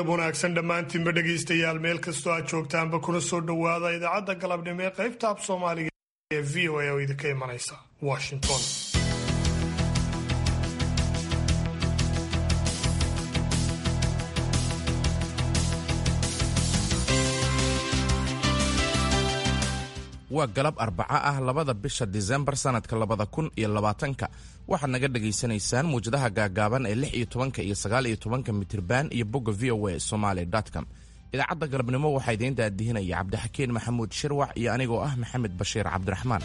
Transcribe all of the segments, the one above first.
galab wanaagsan dhammaantiinba dhegaystayaal meel kastoo aad joogtaanba kuna soo dhowaada idaacadda galabnimo ee qaybta ab soomaaliga ee v o a oo idinka imanaysa washington waa galab arbaco ah labada bisha disembar sannadka labada kun iyo labaatanka waxaad naga dhagaysanaysaan muwjadaha gaagaaban ee lix iyo tobanka iyo sagaal iyo tobanka mitirban iyo bogga v o a somaali com idaacadda galabnimo waxaa idiin daadihinaya cabdixakiin maxamuud shirwax iyo anigoo ah maxamed bashiir cabdiraxmaan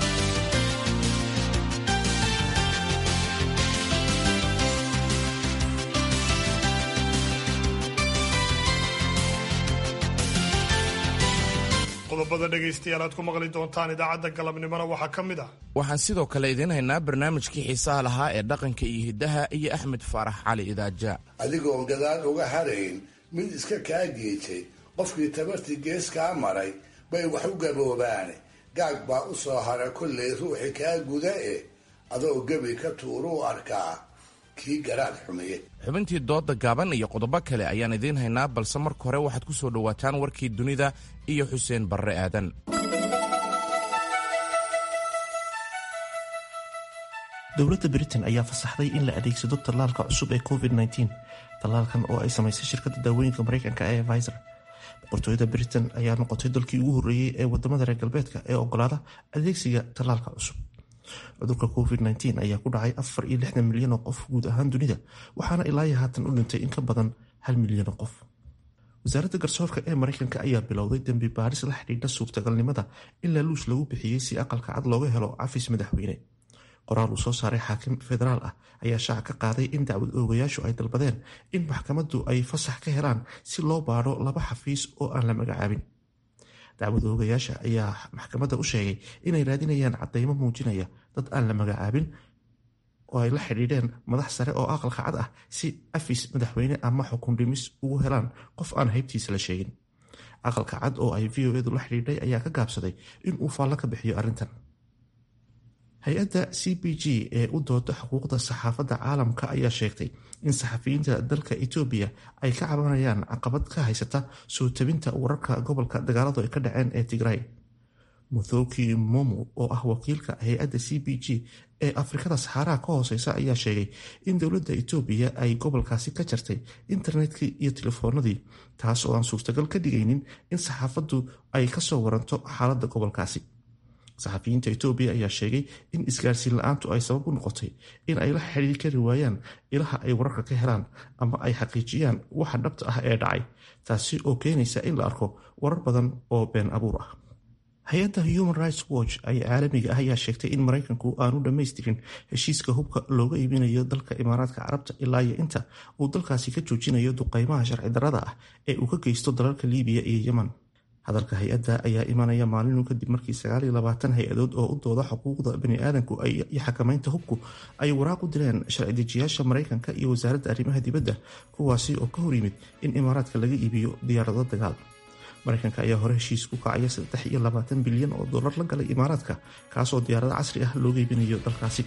qodobada dhegaystayaal aad ku maqli doontaan idaacadda galabnimona waxaa ka mid ah waxaan sidoo kale idiin haynaa barnaamijkii xiisaha lahaa ee dhaqanka iyo hiddaha iyo axmed faarax cali idaaja adigoon gadaal uga harayn mid iska kaa geejay qofkii tabartii gees kaa maray bay wax u gaboobaane gaag baa u soo hara kollay ruuxi kaa guda eh adoo gebi ka tuuruu arkaa kii garaad xumiye xubintii dooda gaaban iyo qodobo kale ayaan idiin haynaa balse marka hore waxaad ku soo dhowaataan warkii dunida iyo xuseen barre aadan dowladda britain ayaa fasaxday in la adeegsado tallaalka cusub ee covid -19 tallaalkan oo ay samaysay shirkadda daawooyinka mareykanka ee viser boqortooyada britain ayaa noqotay dalkii ugu horreeyey ee wadamada reer galbeedka ee ogolaada adeegsiga tallaalka cusub cudurka covid-19 ayaa ku dhacay afar iyo lixdan milyan oo qof guud ahaan dunida waxaana ilaayo haatan u dhintay in ka badan hal milyan oo qof wasaaradda garsoorka ee mareykanka ayaa bilowday dembi baaris la xidhiidha suurtagalnimada in laaluush lagu bixiyey si aqalka cad looga helo cafis madaxweyne qoraal uu soo saaray xaakim federaal ah ayaa shaaca ka qaaday in dacwad oogayaashu ay dalbadeen in maxkamaddu ay fasax ka helaan si loo baadho laba xafiis oo aan la magacaabin dacwad oogayaasha ayaa maxkamadda u sheegay inay raadinayaan cadeymo muujinaya dad aan la magacaabin oo ay la xidhiidheen madax sare oo aqalka cad ah si afis madaxweyne ama xukun dhimis ugu helaan qof aan haybtiisa la sheegin aqalka cad oo ay v o edu la xidhiidhay ayaa ka gaabsaday inuu faallo ka bixiyo arrintan hay-adda c b g ee u dooda xuquuqda saxaafadda caalamka ayaa sheegtay in saxafiyiinta dalka etoobiya ay ka cabanayaan caqabad ka haysata soo tabinta wararka gobolka dagaaladu ay ka dhaceen ee tigray muthoki momo oo ah wakiilka hay-adda c b g ee afrikada saxaaraha ka hooseysa ayaa sheegay in dowladda etoobiya ay gobolkaasi ka jartay internetkii iyo telefoonadii taas oo aan suurtagal ka dhigaynin in saxaafaddu ay kasoo waranto xaaladda gobolkaasi saxafiyiinta etoobiya ayaa sheegay in isgaarsiin la-aantu ay sabab u noqotay in ay la xidhiiri kari waayaan ilaha ay wararka ka helaan ama ay xaqiijiyaan waxa dhabta ah ee dhacay taasi oo keenaysa in la arko warar badan oo been abuur ah hay-adda human rights watch ee caalamiga ah ayaa sheegtay in maraykanku aanu dhammaystirin heshiiska hubka looga iibinayo dalka imaaraadka carabta ilaa iyo inta uu dalkaasi ka joojinayo duqeymaha sharci darrada ah ee uu ka geysto dalalka liibiya iyo yeman hadalka hay-adda ayaa imanaya maalinu kadib markii sagaal iyo labaatan hay-adood oo u dooda xuquuqda bani-aadanku iyo xakamaynta hubku ay waraaq u direen sharci dejiyaasha maraykanka iyo wasaaradda arrimaha dibadda kuwaasi oo ka hor yimid in imaaraadka laga iibiyo diyaarado dagaal maraykanka ayaa hore heshiis ku kacaya saddex iyo labaatan bilyan oo dollar la galay imaaraadka kaasoo diyaarado casri ah looga iibinayo dalkaasi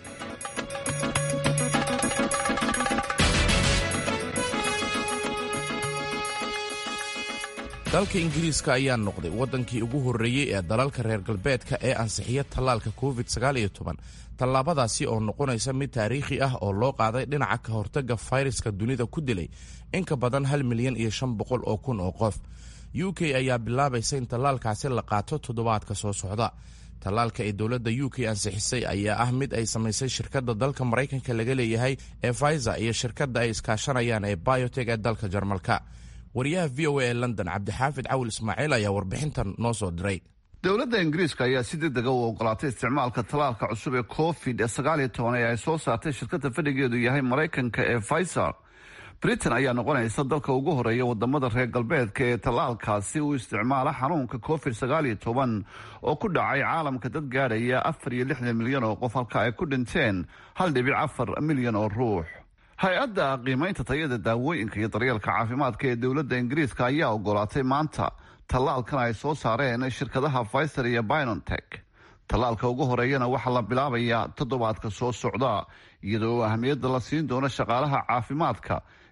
dalka ingiriiska ayaa noqday waddankii ugu horreeyey ee dalalka reer galbeedka ee ansixiya tallaalka covid tallaabadaasi oo noqonaysa mid taariikhi ah oo loo qaaday dhinaca ka hortagga fayraska dunida ku dilay in ka badan hal milyan iyo shan boqol oo kun oo qof u k ayaa bilaabaysa in tallaalkaasi la qaato toddobaadka soo socda tallaalka ee dowladda u k ansixisay ayaa ah mid ay samaysay shirkadda dalka maraykanka laga leeyahay ee faiza iyo shirkadda ay iskaashanayaan ee biotek ee dalka jarmalka wariyaha v o a ee london cabdixaafid cawil ismaaciil ayaa warbixintan noo soo diray dowladda ingiriiska ayaa si degdega u ogolaatay isticmaalka tallaalka cusub ee covid sagaaliyo toban ee ay soo saartay shirkadda fadhigeedu yahay maraykanka ee faysar britain ayaa noqonaysa dalka ugu horeeya wadamada reer galbeedka ee tallaalkaasi uu isticmaala xanuunka covid sagaaliyo toban oo ku dhacay caalamka dad gaadhaya afar iyo lixdan milyan oo qof halka ay ku dhinteen hal dhibic afar milyan oo ruux hay-adda qiimaynta tayada daawooyinka iyo daryeelka caafimaadka ee dowladda ingiriiska ayaa ogolaatay maanta tallaalkan ay soo saareen shirkadaha pfizer iyo binontech tallaalka ugu horeeyana waxaa la bilaabayaa toddobaadka soo socda iyadoo ahmiyadda la siin doono shaqaalaha caafimaadka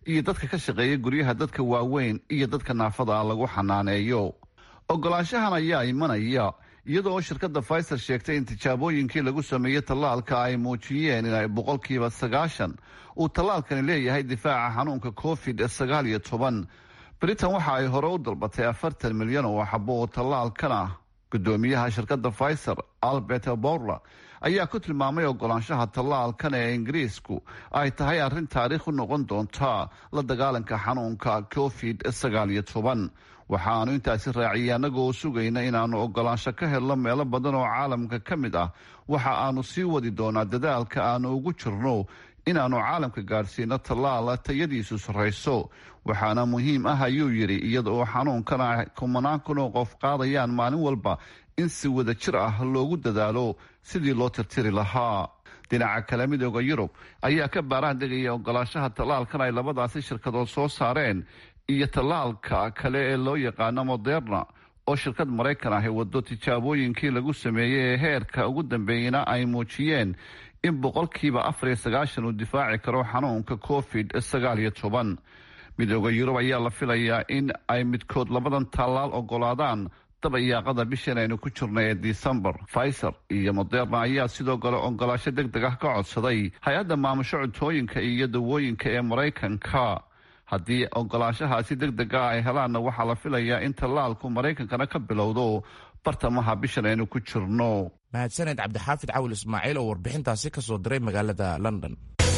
iyo dadka ka shaqeeya guryaha dadka waaweyn iyo dadka naafada ah lagu xanaaneeyo ogolaanshahan ayaa imanaya iyadoo shirkadda pfizer sheegtay in tijaabooyinkii lagu sameeyey tallaalka ay muujiyeen in ay boqolkiiba sagaashan uu tallaalkani leeyahay difaaca xanuunka covid sagaal iyo toban britain waxa ay hore u dalbatay afartan milyan oo xabo oo tallaalkan ah gudoomiyaha shirkadda pfizer albert borla ayaa ku tilmaamay ogolaanshaha tallaalkan ee ingiriisku ay tahay arrin taariikh u noqon doonta la dagaalanka xanuunka covid sagaal iyo toban waxaanu intaasi raaciyay annagoo sugayna inaannu ogolaansho ka helno meelo badan oo caalamka ka mid ah waxa aanu sii wadi doonaa dadaalka aanu ugu jirno inaannu caalamka gaadhsiino tallaala tayadiisu sarrayso waxaana muhiim ah ayuu yidhi iyada oo xanuunkana ay kumanaan kun oo qof qaadayaan maalin walba in si wada jir ah loogu dadaalo sidii loo tirtiri lahaa dhinaca kale midooda yurub ayaa ka baaraan dhigaya ogolaanshaha tallaalkan ay labadaasi shirkadood soo saareen iyo tallaalka kale ee loo yaqaano moderna oo shirkad maraykan ahi wado tijaabooyinkii lagu sameeyey ee heerka ugu dambeeyena ay muujiyeen in boqolkiiba afar iyo sagaashan uu difaaci karo xanuunka covid sagaal iyo toban midooda yurub ayaa la filayaa in ay midkood labadan tallaal ogolaadaan dabayaaqada bishan aynu ku jirnay ee disembar pfizer iyo moderna ayaa sidoo kale ogolaasho deg deg ah ka codsaday hay-adda maamusho cuntooyinka iyo dawooyinka ee maraykanka haddii ogolaashahaasi deg dega ay helaanna waxaa la filayaa in tallaalku maraykankana ka bilowdo bartamaha bishan aynu ku jirno mahadsaned cabdixaafid cawil ismaaciil oo warbixintaasi ka soo diray magaalada london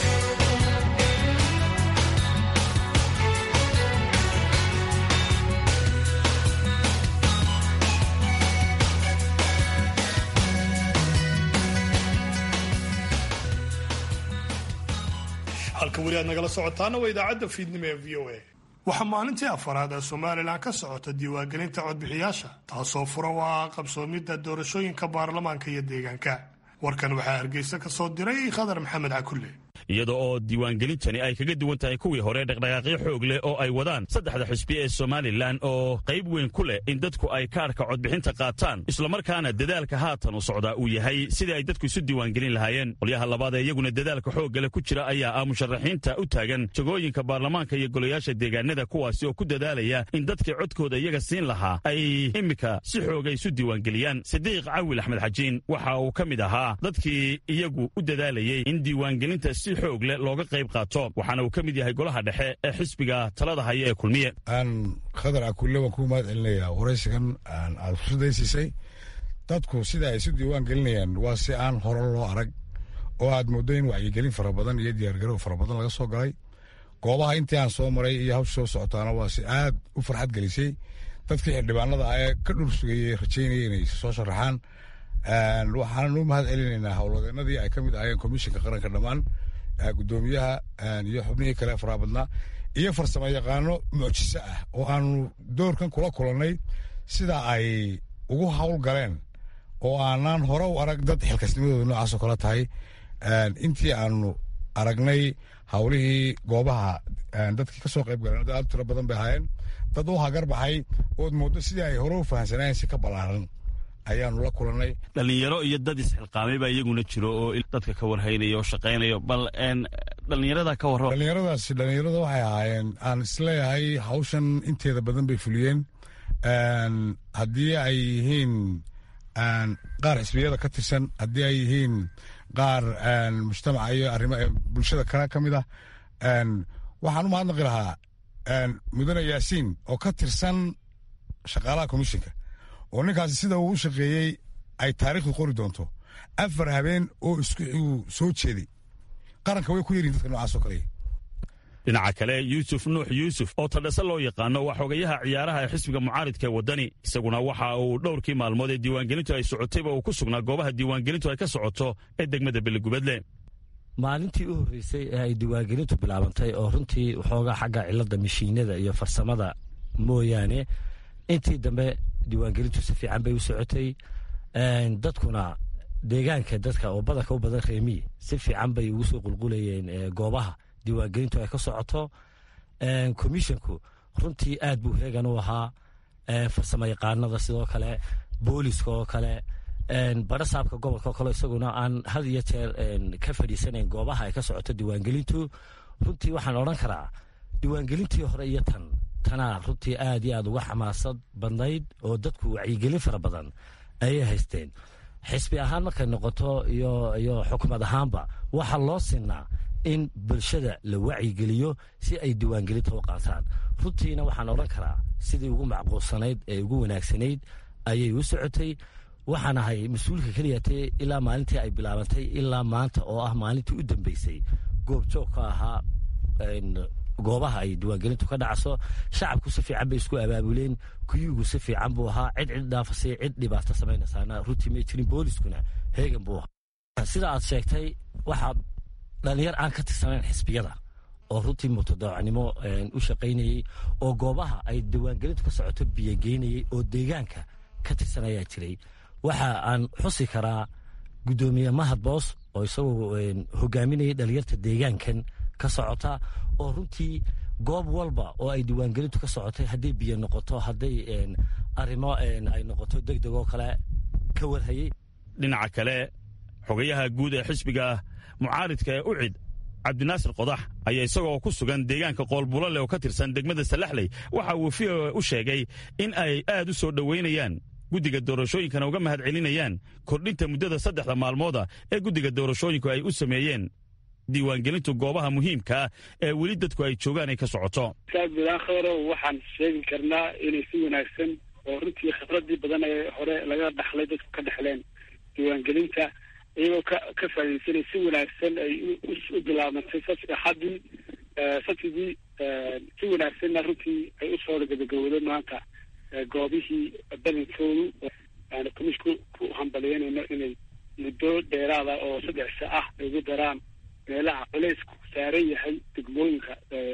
halka weli aad nagala socotaana waa idaacadda fiidnimo ee v o a waxaa maalintii afaraad ee somalilan ka socota diiwaangelinta codbixiyaasha taasoo fura u ah qabsoomidda doorashooyinka baarlamaanka iyo deegaanka warkan waxaa hargeysa ka soo diray khadar maxamed cakulle iyada oo diiwaangelintani ay kaga duwan tahay kuwii hore dhaqdhaqaaqyo xoog leh oo ay wadaan saddexda xisbi ee somalilan oo qayb weyn ku leh in dadku ay kaarhka codbixinta qaataan islamarkaana dadaalka haatan u socdaa uu yahay sidii ay dadku isu diiwaangelin lahaayeen qolyaha labaad ee iyaguna dadaalka xooggale ku jira ayaa ah musharaxiinta u taagan jagooyinka baarlamaanka iyo golayaasha deegaanada kuwaasi oo ku dadaalaya in dadkii codkooda iyaga siin lahaa ay iminka si xooga isu diiwaangeliyaan sidiiq cawil axmed xajiin waxa uu ka mid ahaa dadkii iyagu u dadaalayey in diiwaangelinta si xoog leh looga qayb qaato waxaana uu ka mid yahay golaha dhexe ee xisbiga talada haya ee kulmiye aan khadar akulle waan ku mahad celinayaa waraysigan aad fursadaysiisay dadku sida ay isu diiwaan gelinayaan waa si aan hore loo arag oo aad mooddo in wacyigelin fara badan iyo diyaargarow fara badan laga soo galay goobaha intii aan soo maray iyo hawsha soo socotaana waa si aad u farxad gelisay dadkii xildhibaanada ah ee ka dhur sugayey rajaynaya inay soo sharaxaan waxaanan u mahad celinaynaa howlwadeenadii ay ka mid ahayeen komishinka qaranka dhammaan gudoomiyaha iyo xubnihii kale faraha badnaa iyo farsamo yaqaano mucjiso ah oo aanu doorkan kula kulannay sida ay ugu hawl galeen oo aanaan hore u arag dad xilkasnimadooda noocaasoo kale tahay intii aanu aragnay hawlihii goobaha dadkii ka soo qayb galeen dad aad tiro badan bay ahaayeen dad u hagar baxay ood mooddo sidii ay hore u fahamsanaayeen si ka ballaaran ayaanu la kulannay dhallinyaro iyo dad isxilqaamay baa iyaguna jiro oo dadka ka warhaynaya oo shaqaynayo bal dhallinyarada ka warro dhallinyaradaasi dhallinyarada waxay ahaayeen aan isleeyahay hawshan inteeda badan bay fuliyeen haddii ay yihiin qaar xisbiyada ka tirsan haddii ay yihiin qaar mujtamaca iyo arrimo bulshada kale ka mid ah waxaan u mahadnaqi lahaa mudane yaasiin oo ka tirsan shaqaalaha komishinka oo ninkaasi sida uu u shaqeeyey ay taariikhdu qori doonto afar habeen oo isuu soo jeeday qaranka way ku yaryihin dadka noocaasoo kale dhinaca kale yuusuf nuux yuusuf oo tadhase loo yaqaano waa xogayaha ciyaaraha ee xisbiga mucaaridka ee waddani isaguna waxa uu dhowrkii maalmood ee diiwaangelintu ay socotayba uu ku sugnaa goobaha diiwaangelintu ay ka socoto ee degmada beligubadle maalintii u horreysay ee ay diiwaangelintu bilaabantay oo runtii waxoogaa xagga cilladda mashiinada iyo farsamada mooyaane intii dambe diiwaangelintu si fiican bay u socotay dadkuna deegaanka dadka oo badanka u badan reemiyi si fiican bay ugu soo qulqulayeen goobaha diiwaangelintu ay ka socoto komishinku runtii aad buu heegan u ahaa farsamo yaqaanada sidoo kale booliska oo kale barasaabka gobolka oo kale isaguna aan had iyo jeer ka fadhiisanayn goobaha ay ka socoto diiwaangelintu runtii waxaan odhan karaa diiwaangelintii hore iyo tan tanaa runtii aad iyo aad uga xamaasad badnayd oo dadku wacyigelin fara badan ayay haysteen xisbi ahaan markay noqoto iyo xukumad ahaanba waxaa loo sinaa in bulshada la wacyigeliyo si ay diiwaangelinta u qaataan runtiina waxaan odhan karaa sidii ugu macquulsanayd ee ugu wanaagsanayd ayay u socotay waxaan ahay mas-uulka keliyatee ilaa maalintii ay bilaabantay ilaa maanta oo ah maalintii u dambeysay goobjoog ka ahaa goobaha ay diiwaangelintu ka dhacso shacabku si fiican bay isku abaabuleen kuyugu si fiican buu ahaa cid cid dhaafasay cid dhibaato samaynasaana runtii may jirin booliskuna heegan buu ahaa sida aad sheegtay waxaa dhalinyar aan ka tirsanayn xisbiyada oo runtii mutadaacnimo u shaqaynayey oo goobaha ay diiwaangelintu ka socoto biyogeynayey oo deegaanka ka tirsanayaa jiray waxa aan xusi karaa guddoomiye mahad boos oo isagoo hogaaminayay dhalinyarta deegaankan ka socota oo runtii goob walba oo ay diiwaangelintu ka socotay hadday biyo noqoto hadday arrimo ay noqoto deg deg oo kale ka warhayey dhinaca kale xogayaha guud ee xisbiga mucaaridka ee ucid cabdinaasir qodax ayaa isagoo ku sugan deegaanka qoolbulale oo ka tirsan degmada salaxley waxa uu v o u sheegay in ay aad u soo dhoweynayaan guddiga doorashooyinkana uga mahad celinayaan kordhinta muddada saddexda maalmooda ee guddiga doorashooyinku ay u sameeyeen diiwaangelintu goobaha muhiimkaa ee weli dadku ay joogaan ay ka socoto bidaakheero waxaan sheegi karnaa inay si wanaagsan oo runtii khibradii badan ee hore laga dhaxlay dadku ka dhexleen diiwaangelinta iyagoo ka ka faaidaysanay si wanaagsan ay u bilaabantay axadii sabtidii si wanaagsanna runtii ay usoo gabagabowdeen maanta goobihii badankoodu aanu komishku ku hambalyeynayno inay muddo dheeraada oo saddex sa ah ay ugu daraan meelaha culaysku saaran yahay degmooyinka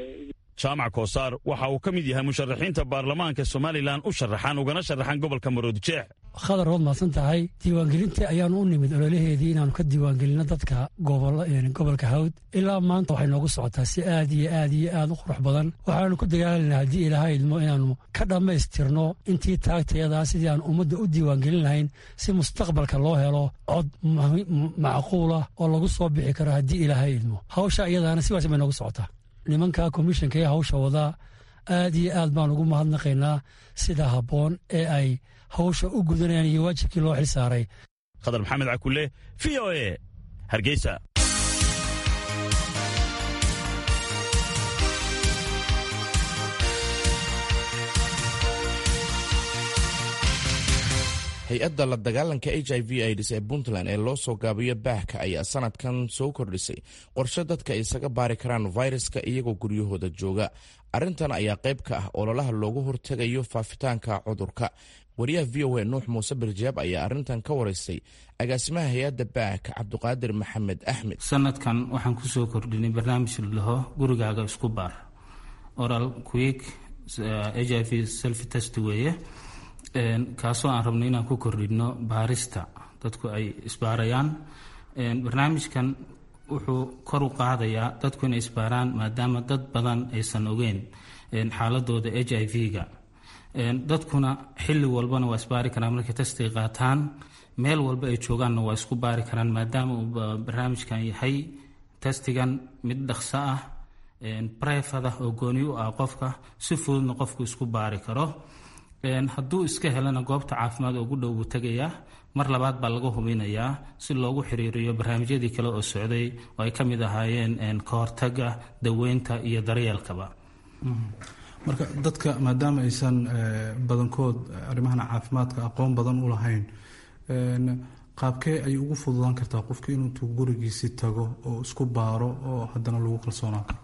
jaamac koosaar waxa uu ka mid yahay musharaxiinta baarlamaanka somalilan u sharaxan ugana sharaxan gobolka maroodijeex khadar waad mahadsan tahay diiwaangelinta ayaanu u nimid ololaheedii inaanu ka diiwaangelino dadka gobolka hawd ilaa maanta waxay noogu socotaa si aad iyo aad iyo aad u qurux badan waxaanu ku dagaalanaa haddii ilaahay idmo inaanu ka dhammaystirno intii taagtayadaa sidii aan ummadda u diiwaangelin lahayn si mustaqbalka loo helo cod macquulah oo lagu soo bixi karo haddii ilaahay idmo hawsha iyadaana sidaas bay noogu socotaa nimanka komishanka ee hawsha wadaa aad iyo aad baan ugu mahadnaqaynaa sida habboon ee ay hawsha u gudanayaan iyo waajibkii loo xil saaray khadar maxamed cakulle v o e hargeysa hay-adda la dagaalanka h i v ids ee puntland ee loo soo gaabiyo baahka ayaa sanadkan soo kordhisay qorshe dadka isaga baari karaan fayraska iyagoo guryahooda jooga arrintan ayaa qayb ka ah ololaha loogu hortegayo faafitaanka cudurka wariyaha v o a nuux muuse birjaab ayaa arrintan ka waraystay agaasimaha hay-adda baahka cabdiqaadir maxamed axmed sanadkan waxaan kusoo kordhinay barnaamij laho gurigaaga isku baar oral quick h i v self test weeye kaasoo aan rabno inaan ku kordhino baarista dadku ay isbaarayaan barnaamijkan wuxuu kor u qaadayaa dadku inay isbaaraan maadaama dad badan aysan ogeyn xaaladooda h i v-ga dadkuna xilli walbana waa isbaari karaan markay tastay qaataan meel walba ay joogaanna waa isku baari karaan maadaama uu barnaamijkan yahay tastigan mid dhaqso ah brefad ah oo gooni u ah qofka si fududna qofku isku baari karo hadduu iska helana goobta caafimaad ugu dhow buu tegayaa mar labaad baa laga hubinayaa si loogu xiriiriyo barnaamijyadii kale oo socday oo ay ka mid ahaayeen kahortaga daweynta iyo daryeelkaba marka dadka maadaama aysan badankood arrimahan caafimaadka aqoon badan u lahayn qaabkee ayay ugu fududaan kartaa qofki inuutuu gurigiisi tago oo isku baaro oo haddana lagu kalsoonaan karo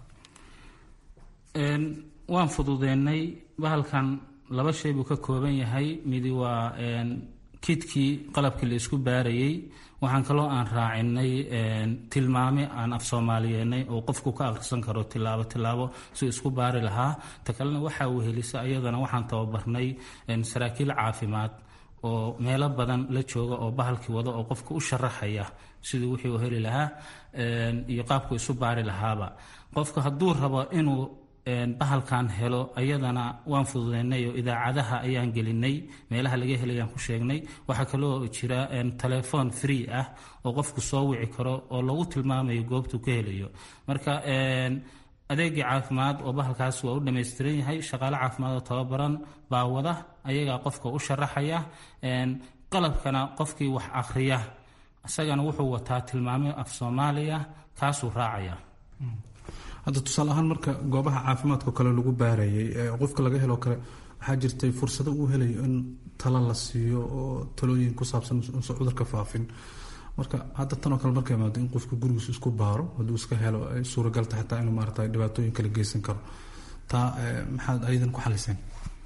waan fududeennay bahalkan laba shay buu ka kooban yahay midi waa kidkii qalabkii la isku baarayey waxaan kaloo aan raacinay tilmaame aan af soomaaliyeenay oo qofku ka akhrisan karo tilaabo tilaabo si isku baari lahaa ta kalena waxaa wehelisa iyadana waxaan tababarnay saraakiil caafimaad oo meelo badan la jooga oo bahalkii wada oo qofka u sharaxaya siduu wixii u heli lahaa iyo qaabku isu baari lahaaba qofka hadduu rabo inuu bahalkan helo ayadana waan fududeynay oo idaacadaha ayaan gelinay meelaha laga helayaan ku sheegnay waxaa kaloo jira telefoon free ah oo qofku soo wici karo oo lagu tilmaamayo goobtuu ka helayo marka adeegii caafimaad oo bahalkaas waa u dhammaystiran yahay shaqaale caafimaad oo tababaran baa wada ayagaa qofka u sharaxaya qalabkana qofkii wax akhriya isagana wuxuu wataa tilmaamo af soomaaliya kaasuu raacaya hadda tusaale ahaan marka goobaha caafimaadka kale lagu baarayay qofka laga helo kale waxaa jirtay fursado uu helayo in talo la siiyo oo talooyin ku saabsan usan cudurka faafin marka hadda tanoo kale marka imaado in qofka gurigiisa isku baaro hadduu iska helo ay suuragalta xataa inuu maarata dhibaatooyin kala geysan karo taa maxaad ayadan ku xaliseen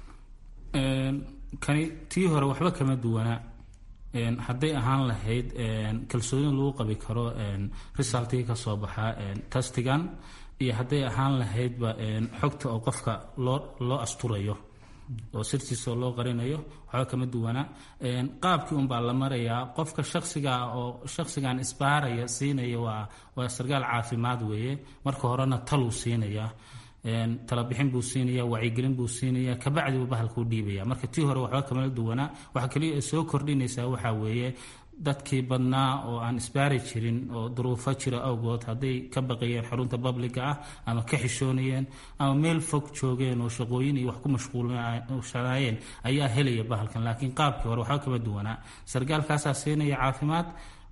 kani tii hore waxba kama duwanaa hadday ahaan lahayd kalsooni lagu qabi karo resultii ka soo baxaa tastigan iyo hadday ahaan lahaydba xogta oo qofka loo loo asturayo oo sirtiisa oo loo qarinayo waxba kama duwana qaabkii unbaa la marayaa qofka shaksiga oo shaksigan isbaaraya siinaya waa waa sarkaal caafimaad weeye marka horena taluu siinaya talabixin buu siinaya wacyigelin buu siinaya kabacdi buu bahalka u dhiibaya marka tii hore waxba kamala duwanaa waxa kaliya ay soo kordhinaysaa waxaa weeye dadkii badnaa oo aan isbaari jirin oo duruufo jira awgood hadday ka baqayeen xarunta babliga ah ama ka xishoonayeen ama meel fog joogeen oo shaqooyin iyo wax ku mashquulshanaayeen ayaa helaya bahalkan laakiin qaabkii hore waxba kama duwanaa sarkaalkaasaa siinaya caafimaad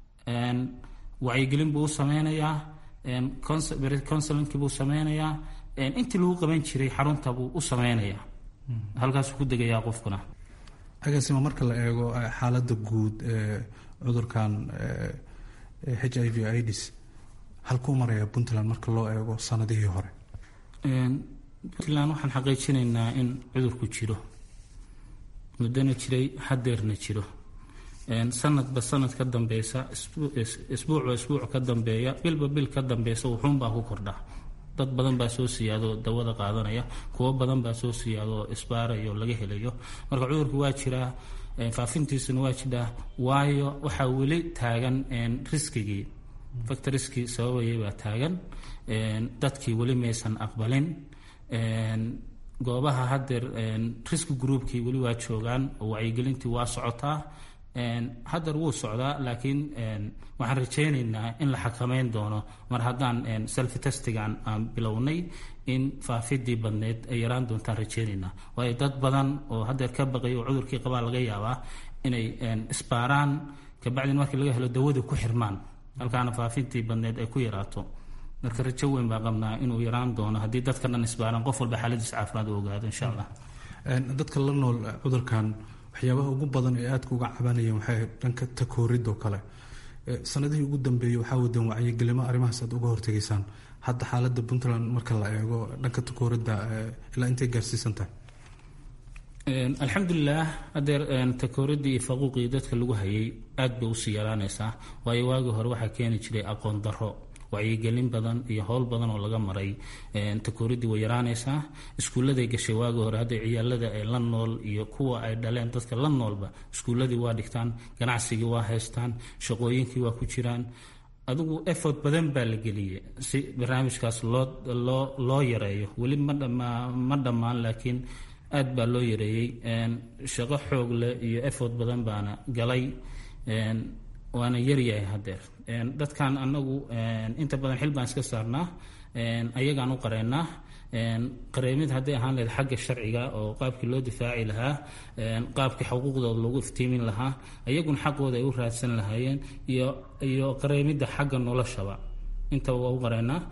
wacyigelin buu u sameynayaa counselinki buu sameynayaa intii lagu qaban jiray xarunta buu u sameynayaa halkaasuu ku degayaa qofkuna agaasima marka la eego xaaladda guud ee cudurkan h i v ids halkuu maraya puntland marka loo eego sanadihii hore puntland waxaan xaqiijinaynaa in cudurku jiro muddona jiray hadeerna jiro sanadba sanad ka dambeysa isbuucba isbuuc ka dambeeya bilba bil ka dambeysa wuxuunbaa ku kordha dad badan baa soo siyaadoo dawada qaadanaya kuwo badan baa soo siyaadoo isbaarayo laga helayo marka cudurku waa jiraa faafintiisuna waa jiraa waayo waxaa weli taagan riskigii factoriskii sababayay baa taagan dadkii weli maysan aqbalin goobaha hadeer riski groupkii weli waa joogaan oo wacyigelintii waa socotaa hadeer wuu socdaa laakiin waxaan rajaynaynaa in la xakameyn doono mar haddaan selfi testigan aan bilownay in faafidii badneed ay yaraan doontaan rajaynaynaa waayo dad badan oo hadeer ka baqay oo cudurkii qabaa laga yaabaa inay isbaaraan kabacdin markii laga helo dawada ku xirmaan halkaana faafintii badneed ay ku yaraato marka rajo weyn baa qabnaa inuu yaraan doono haddii dadka dhan isbaaraan qof walba xaaladiisa caafimaad u ogaado insha allah dadka la nool cudurkan waxyaabaha ugu badan ee aadka uga cabanayeen waxay dhanka takooridoo kale sanadihii ugu dambeeyey waxaa wadeen wacyigelimo arrimahaas aad uga hortegaysaan hadda xaaladda puntland marka la eego dhanka takooridda ilaa intay gaarsiisan tahay alxamdulilah hadeer takooridii iyo faquuqii dadka lagu hayay aad bay usii yaraanaysaa waayo waagii hore waxaa keeni jiray aqoon daro wacyigelin badan iyo howl badan oo laga maray takooridii way yaraanaysaa iskuulladay gashay waagii hore hadda ciyaalada ay la nool iyo kuwa ay dhaleen dadka la noolba iskuulladii waa dhigtaan ganacsigii waa haystaan shaqooyinkii waa ku jiraan adigu effort badan baa la geliyey si barnaamijkaas loo loo loo yareeyo weli ma dhama ma dhammaan laakiin aad baa loo yareeyey shaqo xoog leh iyo effort badan baana galay waana yaryahay hadeer dadkan anagu inta badan xil baan iska saarnaa ayagaan u qareynaa qareemid hadday ahaan lahayd xagga sharciga oo qaabkii loo difaaci lahaa qaabkii xuquuqdooda loogu iftiimin lahaa ayaguna xaqooda ay u raadsan lahaayeen iyo iyo qareemidda xagga noloshaba intaba waa u qareynaa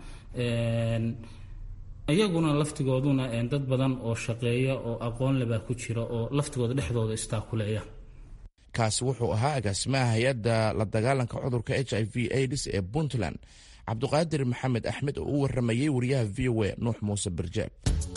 iyaguna laftigooduna dad badan oo shaqeeya oo aqoon lebaa ku jira oo laftigooda dhexdooda istaakuleeya kaasi wuxuu ahaa agaasimaha hay-adda la dagaalanka cudurka h i v aids ee puntland cabduqaadir maxamed axmed oo u waramayey wariyaha v o a nuux muuse barjaab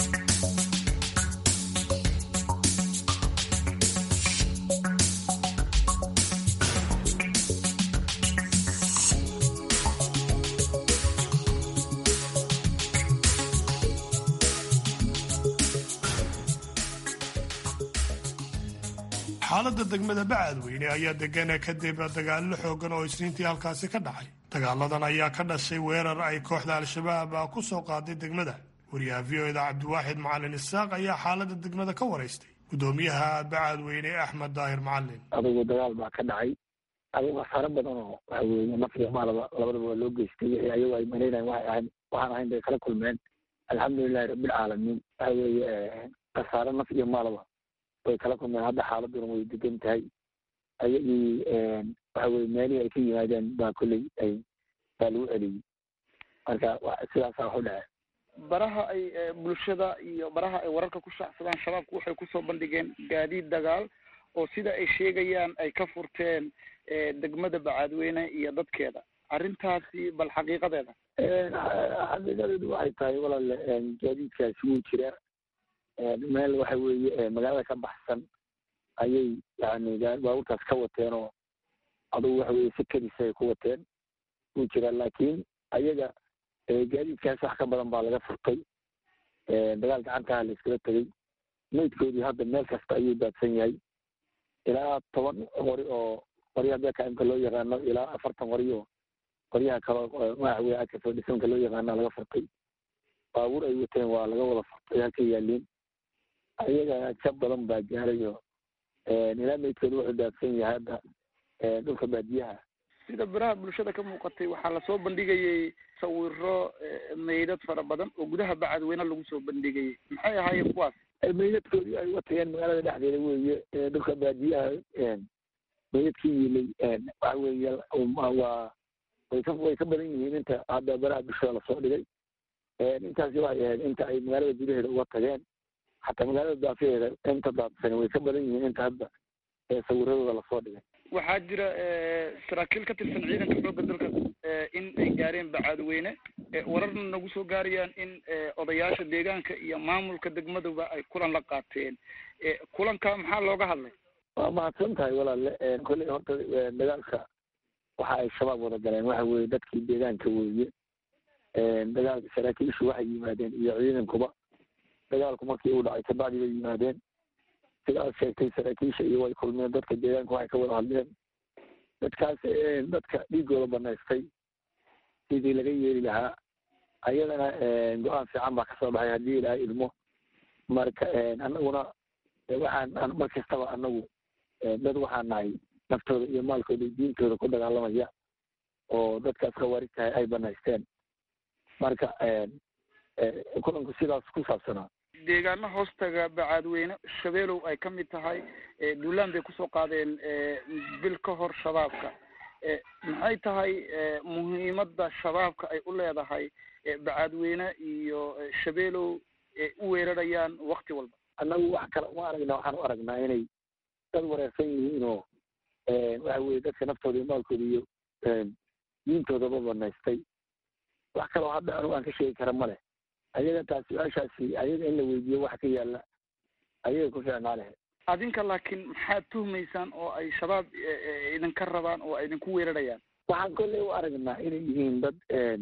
xaaladda degmada bacadweyne ayaa degana kadib dagaallo xoogan oo isniintii halkaasi ka dhacay dagaaladan ayaa ka dhashay weerar ay kooxda al-shabaab ku soo qaaday degmada wariyaha v o eda cabdiwaaxid macalin isaaq ayaa xaaladda degmada ka waraystay gudoomiyaha bacadweyne axmed daahir macalin adigu dagaal baa ka dhacay adigu khasaaro badan oo waxaweye nafriya maalaba labadaba waa loo geystay wixii ayagu ay malaynayan waxay ahayn waxaan ahayn bay kala kulmeen alxamdulilahi rabbilcaalamiin waxa weeye khasaare naf iyo maalaba way kala kulmeen hadda xaaladuna way degan tahay ayagii waxa weye meelihii ay ka yimaadeen baa kolley ay baa lagu celiyey marka sidaasaa wax u dhace baraha ay bulshada iyo baraha ay wararka ku shaacsadaan shabaabku waxay kusoo bandhigeen gaadiid dagaal oo sida ay sheegayaan ay ka furteen degmada bacaadweyne iyo dadkeeda arrintaasi bal xaqiiqadeeda xaqiiqadeedu waxay tahay walaale gaadiidkaasi wuu jiraa meel waxa weeye magaalada ka baxsan ayay yani baabuurtaas ka wateen oo adugu waxa weye si kedisa ay ku wateen wuu jiraa laakiin ayaga gaadiidkaas wax ka badan baa laga furtay dagaal gacantaha la iskala tegey maydkoodii hadda meel kasta ayuu daadsan yahay ilaa toban qori oo qoryaha bekaimka loo yaqaano ilaa afartan qori oo qoryaha kale waxa weye akasoo dhisanka loo yaqaana laga furtay baabuur ay wateen waa laga wada furtay halka yaaliin ayaga jab badan baa gaaray oo ilaa maydkooda wuxuu daadsan yahay hadda dhulka baadiyaha sida biraha bulshada ka muuqatay waxaa lasoo bandhigayay sawiro meydad fara badan oo gudaha bacadweyne lagu soo bandhigayay maxay ahaayeen kuwaas meydadkoodii ay watageen magaalada dhexdeeda weeye dhulka baadiyaha meydadkii yilay waxa weeye waa way ka way ka badan yihiin inta hadda baraha bulshada lasoo dhigay intaasi waxay ahayd inta ay magaalada gudaheeda uga tageen xataa magaalada daafaheeda inta daadsan way ka badan yihiin inta hadda sawiradooda lasoo dhigay waxaa jira saraakiil ka tirsan ciidanka xoogga dalka in ay gaareen bacaadweyne wararna nagu soo gaarayaan in odayaasha deegaanka iyo maamulka degmaduba ay kulan la qaateen kulanka maxaa looga hadlay waa mahadsan tahay walaale kolley horta dagaalka waxa ay shabaab wada galeen waxa weeye dadkii deegaanka weeye dagaalka saraakiishu waxay yimaadeen iyo ciidankuba dagaalku markii uu dhacay kabacdi bay yimaadeen sidaas sheegtay saraakiisha iyo way kulmeen dadka deegaanka waxay ka wada hadleen dadkaas dadka dhiigooda banaystay sidii laga yeeli lahaa ayadana go-aan fiican baa kasoo baxay haddii ilaaha ilmo marka anaguna waxaan mar kastaba anagu dad waxaan nahay naftooda iyo maalkooda iyo diintooda ku dagaalamaya oo dadkaas khawaarijtahay ay banaysteen marka kulanku sidaas ku saabsanaa deegaano hoostaga bacaadweyne shabeelow ay ka mid tahay duulaan bay kusoo qaadeen bil ka hor shabaabka maxay tahay muhiimadda shabaabka ay u leedahay bacaadweyne iyo shabeelow u weerarayaan wakti walba annagu wax kale uma aragna waxaan u aragnaa inay dad wareersan yihiin oo waxa weye dadka naftooda iyo maalkooda iyo diintoodaba banaystay wax kaloo hadda anugu aan ka sheegi kara ma leh ayaga taas su-aashaasi ayaga in la weydiiyo wax ka yaalla ayaga ku fiicnaa lehe adinka laakiin maxaad tuhmaysaan oo ay shabaab idinka rabaan oo ay idinku weerarayaan waxaan kolley u aragnaa inay yihiin dad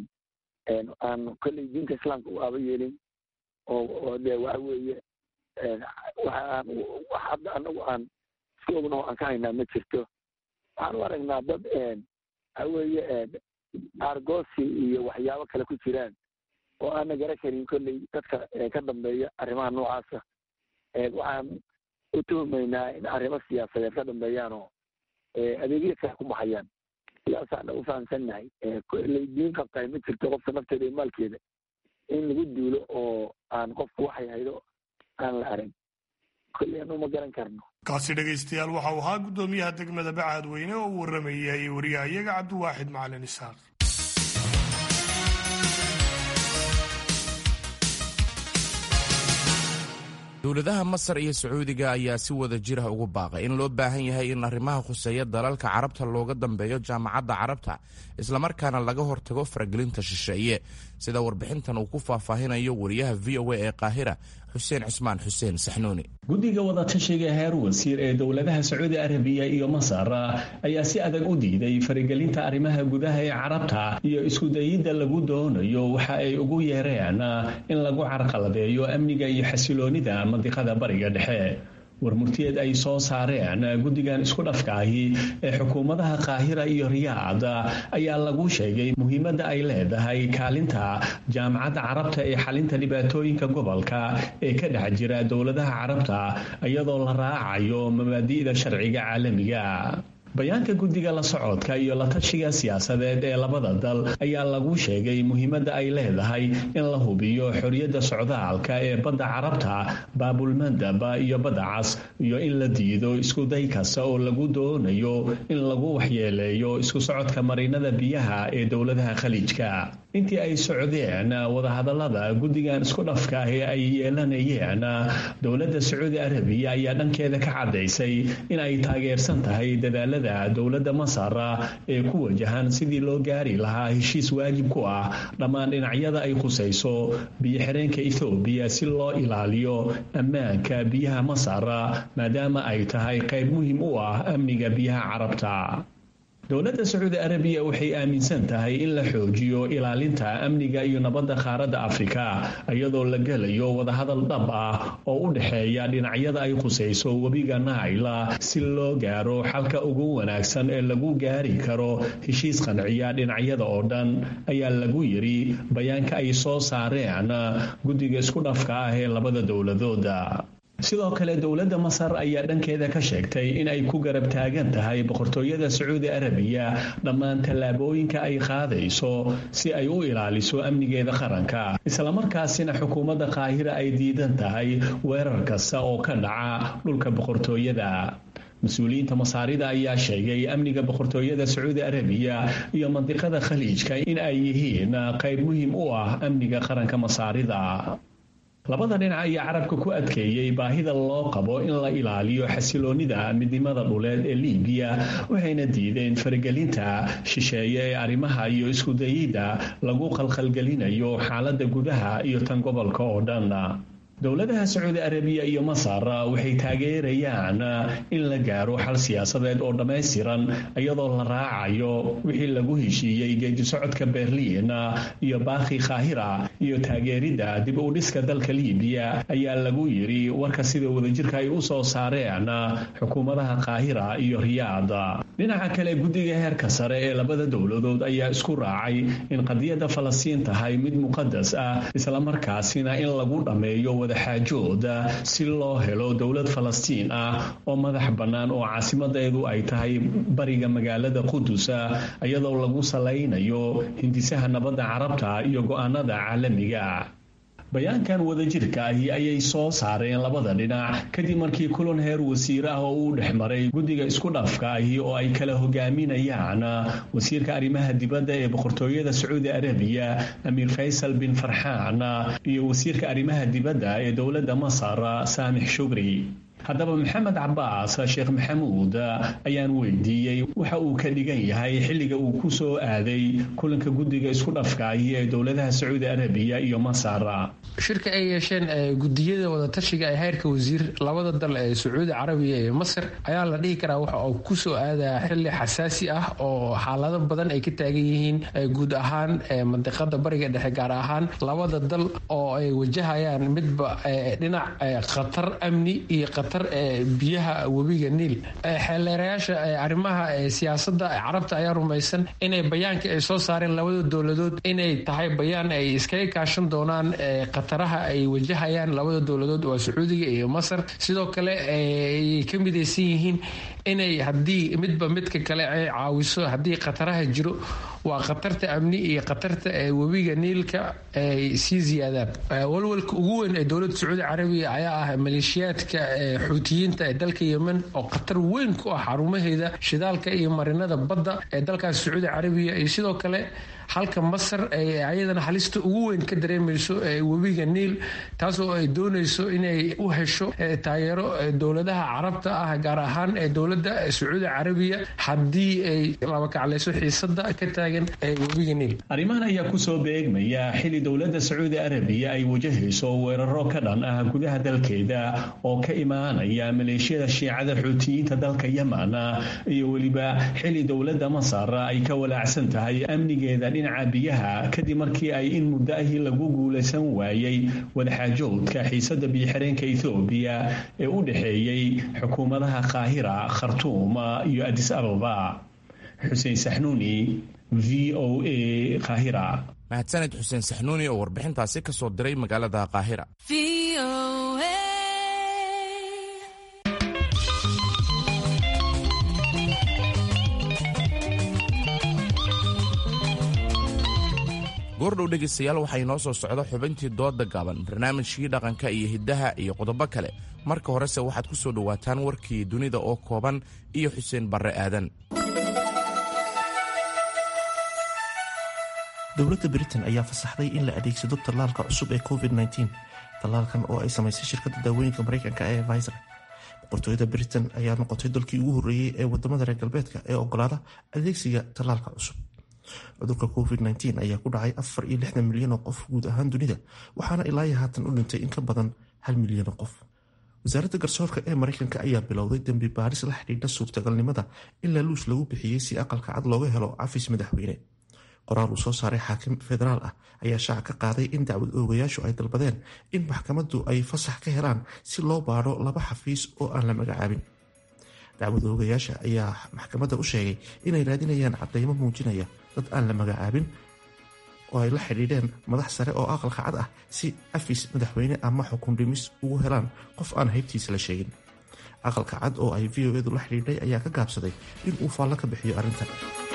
aan kolley diinta islaamka u aaba yeelin oo oo dee waxa weeye waxaan wax hadda anagu aan iska ognaho aan ka haynaa ma jirto waxaan u aragnaa dad waxa weeye argosi iyo waxyaabo kale ku jiraan oo aana gara karin kolley dadka ka dambeeya arrimaha noocaasa waxaan u tuhumaynaa in arrimo siyaasadeed ka dambeeyaan oo adeegyo kale ku baxayaan sidaasaan u fahamsannahay kolley diin qabtahay ma jirto qofka nafteeda iyo maalkeeda in lagu duulo oo aan qofku waxay haydo aan la arag kolley anu ma garan karno kaasi dhegaystayaal waxa uu ahaa guddoomiyaha degmada bacaadweyne oo u warramayay wariyaha iyaga cabdiwaaxid macalin isaaq dowladaha masar iyo sacuudiga ayaa si wada jira ugu baaqay in loo baahan yahay in arrimaha khuseeya dalalka carabta looga dambeeyo jaamacadda carabta islamarkaana laga hortago faragelinta shisheeye sida warbixintan uu ku faahfaahinayo wariyaha v o a ee qaahira xuseen cismaan xuseen saxnuuni guddiga wadatashiga heer wasiir ee dowladaha sacuudi arabiya iyo masar ayaa si adag u diiday faragelinta arrimaha gudaha ee carabta iyo iskudayidda lagu doonayo waxa ay ugu yeereen in lagu carqaladeeyo amniga iyo xasiloonida mandiqada bariga dhexe warmurtiyeed ay soo saareen guddigan isku dhafkaahi ee xukuumadaha qaahira iyo riyaad ayaa lagu sheegay muhiimadda ay leedahay kaalinta jaamacadda carabta ee xalinta dhibaatooyinka gobolka ee ka dhex jira dowladaha carabta iyadoo la raacayo mabaadi'da sharciga caalamiga bayaanka guddiga la socodka iyo la tashiga siyaasadeed ee labada dal ayaa lagu sheegay muhiimadda ay leedahay in la hubiyo xorriyadda socdaalka ee badda carabta baabulmandaba iyo badda cas iyo in la diido iskuday kasta oo lagu doonayo in lagu waxyeeleeyo isku socodka marinada biyaha ee dowladaha khaliijka intii ay socdeen wadahadallada guddigan isku dhafka ah ee ay yeelanayeen dowladda sacuudi arabiya ayaa dhankeeda ka caddaysay in ay taageersan tahay dadaalada dowladda masar ee ku wajahan sidii loo gaari lahaa heshiis waajib ku ah dhammaan dhinacyada ay khusayso biyo-xireenka ethoobiya si loo ilaaliyo ammaanka biyaha masar maadaama ay tahay qayb muhiim u ah amniga biyaha carabta dowladda sacuudi arabiya waxay aaminsan tahay in la xoojiyo ilaalinta amniga iyo nabadda qaaradda afrika iyadoo la gelayo wadahadal dhab ah oo u dhexeeya dhinacyada ay khusayso webiga naila si loo gaaro xalka ugu wanaagsan ee lagu gaari karo heshiis qanciya dhinacyada oo dhan ayaa lagu yidhi bayaanka ay soo saareen guddiga isku dhafka ah ee labada dowladooda sidoo kale dowladda masar ayaa dhankeeda ka sheegtay in ay ku garab taagan tahay boqortooyada sacuudi arabiya dhammaan tallaabooyinka ay qaadayso si ay u ilaaliso amnigeeda qaranka islamarkaasina xukuumadda qaahira ay diidan tahay weerar kasta oo ka dhaca dhulka boqortooyada mas-uuliyiinta masaarida ayaa sheegay amniga boqortooyada sacuudi arabiya iyo mandiqada khaliijka in ay yihiin qayb muhiim u ah amniga qaranka masaarida labada dhinac ayaa carabka ku adkeeyey baahida loo qabo in la ilaaliyo xasiloonnida midnimada dhuleed ee liibiya waxayna diideen faragelinta shisheeye ee arrimaha iyo iskudayidda lagu qalqalgelinayo xaaladda gudaha iyo tan gobolka oo dhan dowladaha sacuudi arabiya iyo masar waxay taageerayaan in la gaaro xal siyaasadeed oo dhammaystiran iyadoo la raacayo wixii lagu heshiiyey geedisocodka berliin iyo baakhi kaahira iyo taageeridda dib u dhiska dalka liibiya ayaa lagu yidhi warka sida wadajirka ay u soo saareen xukuumadaha kaahira iyo riyaad dhinaca kale guddiga heerka sare ee labada dowladood ayaa isku raacay in qadiyadda falastiin tahay mid muqadas ah islamarkaasina in lagu dhammeeyo xaajooda si loo helo dowlad falastiin ah oo madax bannaan oo caasimadeedu ay tahay bariga magaalada qudusa iyadoo lagu salaynayo hindisaha nabadda carabta iyo go'aanada caalamiga bayaankan wadajirka ahi ayay soo saareen labada dhinac kadib markii kulan heer wasiir ah oo uu dhex maray guddiga isku dhafka ahi oo ay kala hogaaminayaan wasiirka arrimaha dibadda ee boqortooyada sacuudi arabiya amiir faysal bin farxaan iyo wasiirka arrimaha dibadda ee dowladda masar saamix shugri haddaba maxamed cabaas sheekh maxamuud ayaan weydiiyey waxa uu ka dhigan yahay xilliga uu ku soo aaday kulanka guddiga isku dhafkaahi ee dowladaha sacuudi arabiya iyo masar shirka ay yeesheen gudiyada wadatashiga ee heerka wasiir labada dal ee sacuudi carabiya iyo masar ayaa la dhihi karaa waxa uu kusoo aadaya xili xasaasi ah oo xaalado badan ay ka taagan yihiin guud ahaan mandiqada bariga dhexe gaar ahaan labada dal oo ay wajahayaan midba dhinac khatar amni iyo biyaha webiga niil xeeleerayaasha arrimaha siyaasada carabta ayaa rumaysan inay bayaankii ay soo saareen labada dowladood inay tahay bayaan ay iskaga kaashan doonaan khataraha ay wajahayaan labada dowladood waa sacuudiga iyo masar sidoo kale ay ka midaysan yihiin inay haddii midba midka kale ay caawiso haddii khataraha jiro waa khatarta amni iyo khatarta webiga niilka ay sii ziyaadaan walwalka ugu weyn ee dowladda sacuudi carabiya ayaa ah maleeshiyaadka xuutiyiinta ee dalka yemen oo khatar weyn ku ah xarumaheeda shidaalka iyo marinada badda ee dalkaas sacuudi carabiya iyo sidoo kale halka masar ay ayadana halista ugu weyn ka dareemayso webiga niil taasoo ay doonayso inay u hesho taageero dowladaha carabta ah gaar ahaan ee dowladda sacuudi carabiya haddii ay labakaclayso xiisada ka taagan webiga niil arrimahan ayaa kusoo beegmaya xili dowladda sacuudi arabiya ay wajahayso weeraro ka dhan ah gudaha dalkeeda oo ka imaanaya maleeshiyada shiicada xuutiyiinta dalka yemen iyo weliba xili dowladda masar ay ka walaacsan tahay amnigeeda dhinaca biyaha kadib markii ay in muddo ahii lagu guulaysan waayey wadaxaajoodka xiisada biyoxireenka ethoobiya ee u dhexeeyey xukuumadaha qaahira khartuum iyo adis ababa xuseen saxnuuni v o a qaahira mahadsaned xuseen saxnuuni oo warbixintaasi ka soo diray magaalada qaahira goordhow dhegaystayaal waxaa inoo soo socda xubintii dooda gaaban barnaamijkii dhaqanka iyo hiddaha iyo qodobo kale marka horese waxaad ku soo dhowaataan warkii dunida oo kooban iyo xuseen barre aadan dowladda britain ayaa fasaxday in la adeegsado tallaalka cusub ee covid-19 tallaalkan oo ay samaysay shirkadda daawooyinka mareykanka ee visor boqortooyada britain ayaa noqotay dalkii ugu horreeyey ee wadamada reer galbeedka ee ogolaada adeegsiga tallaalka cusub cudurka covid-19 ayaa ku dhacay afar iyo lixdan milyan oo qof guud ahaan dunida waxaana ilaayo haatan u dhintay in ka badan hal milyan oo qof wasaaradda garsoorka ee mareykanka ayaa bilowday dembi baaris la xidhiidha suurtagalnimada in laluus lagu bixiyey si aqalka cad looga helo cafis madaxweyne qoraal uu soo saaray xaakim federaal ah ayaa shaaca ka qaaday in dacwad oogayaashu ay dalbadeen in maxkamaddu ay fasax ka helaan si loo baadho laba xafiis oo aan la magacaabin dacwad oogayaasha ayaa maxkamadda u sheegay inay raadinayaan cadeymo muujinaya dad aan la magacaabin oo ay la xidhiidheen madax sare oo aqalka cad ah si cafis madaxweyne ama xukun dhimis ugu helaan qof aan haybtiisa la sheegin aqalka cad oo ay v o edu la xidhiidhay ayaa ka gaabsaday in uu faallo ka bixiyo arrintan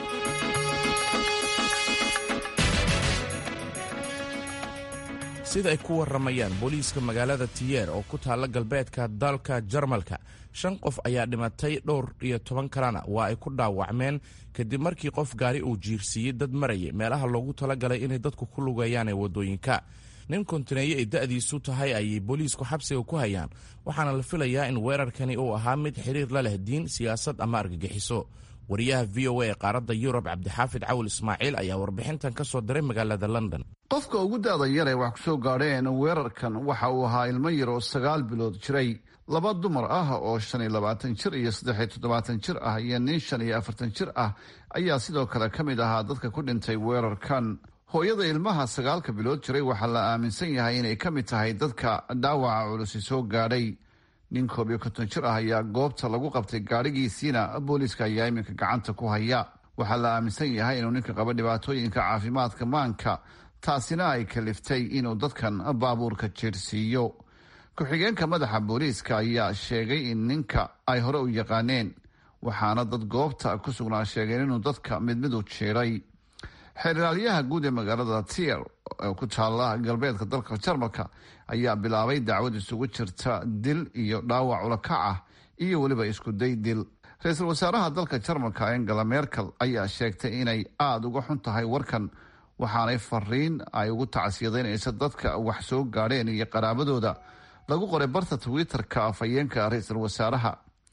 sida ay ku waramayaan booliiska magaalada tiyeer oo ku taalla galbeedka dalka jarmalka shan qof ayaa dhimatay dhowr iyo toban kalena waa ay ku dhaawacmeen kadib markii qof gaari uu jiirsiiyey dad marayay meelaha loogu talagalay inay dadku ku lugeeyaan ee waddooyinka nin kontineeye ay da'diisu tahay ayay booliisku xabsiga ku hayaan waxaana la filayaa in weerarkani uu ahaa mid xiriir la leh diin siyaasad ama argagixiso wariyaha v o a ee qaaradda yurub cabdixaafid cawil ismaaciil ayaa warbixintan ka soo diray magaalada london qofka ugu da'da yar ee wax ku soo gaadheen weerarkan waxa uu ahaa ilmo yar oo sagaal bilood jiray laba dumar ah oo shan iyo labaatan jir iyo saddexiyo toddobaatan jir ah iyo nin shan iyo afartan jir ah ayaa sidoo kale ka mid ahaa dadka ku dhintay weerarkan hooyada ilmaha sagaalka bilood jiray waxaa la aaminsan yahay inay ka mid tahay dadka dhaawaca culusi soo gaadhay nin koob iyo konton jir ah ayaa goobta lagu qabtay gaadhigiisiina booliiska ayaa iminka gacanta ku haya waxaa la aaminsan yahay inuu ninka qaba dhibaatooyinka caafimaadka maanka taasina ay kaliftay inuu dadkan baabuurka jeersiiyo ku-xigeenka madaxa booliiska ayaa sheegay in ninka ay hore u yaqaaneen waxaana dad goobta ku sugnaa sheegeen inuu dadka mid mid u jiiray xeeraalyaha guud ee magaalada tier ee ku taalla galbeedka dalka jarmalka ayaa bilaabay dacwad isugu jirta dil iyo dhaawac ulakac ah iyo weliba iskuday dil ra-iisul wasaaraha dalka jarmalka angela merkel ayaa sheegtay inay aada uga xun tahay warkan waxaanay fariin ay ugu tacsiyadeynaysa dadka wax soo gaadheen iyo qaraabadooda lagu qoray barta twitter-ka afhayeenka ra-iisul wasaaraha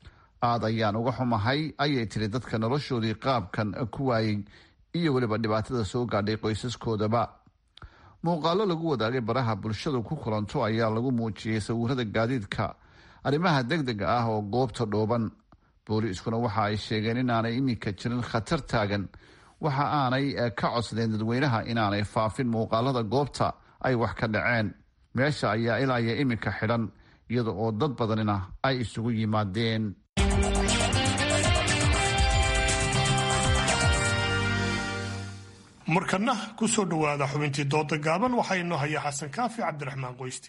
aad ayaan uga xumahay ayay tiri dadka noloshoodii qaabkan ku waayey iyo weliba dhibaatada soo gaadhay qoysaskoodaba muuqaalo lagu wadaagay baraha bulshadu ku kulanto ayaa lagu muujiyey sawirada gaadiidka arrimaha deg dega ah oo goobta dhooban booliiskuna waxa ay sheegeen inaanay iminka jirin khatar taagan waxa aanay ka codsadeen dadweynaha inaanay faafin muuqaalada goobta ay wax ka dhaceen meesha ayaa ilaa iyo iminka xidhan iyada oo dad badanina ay isugu yimaadeen markana ku soo dhowaada xubintii dooda gaaban waxaa inoo haya xasan kaafi cabdiraxmaan qoysti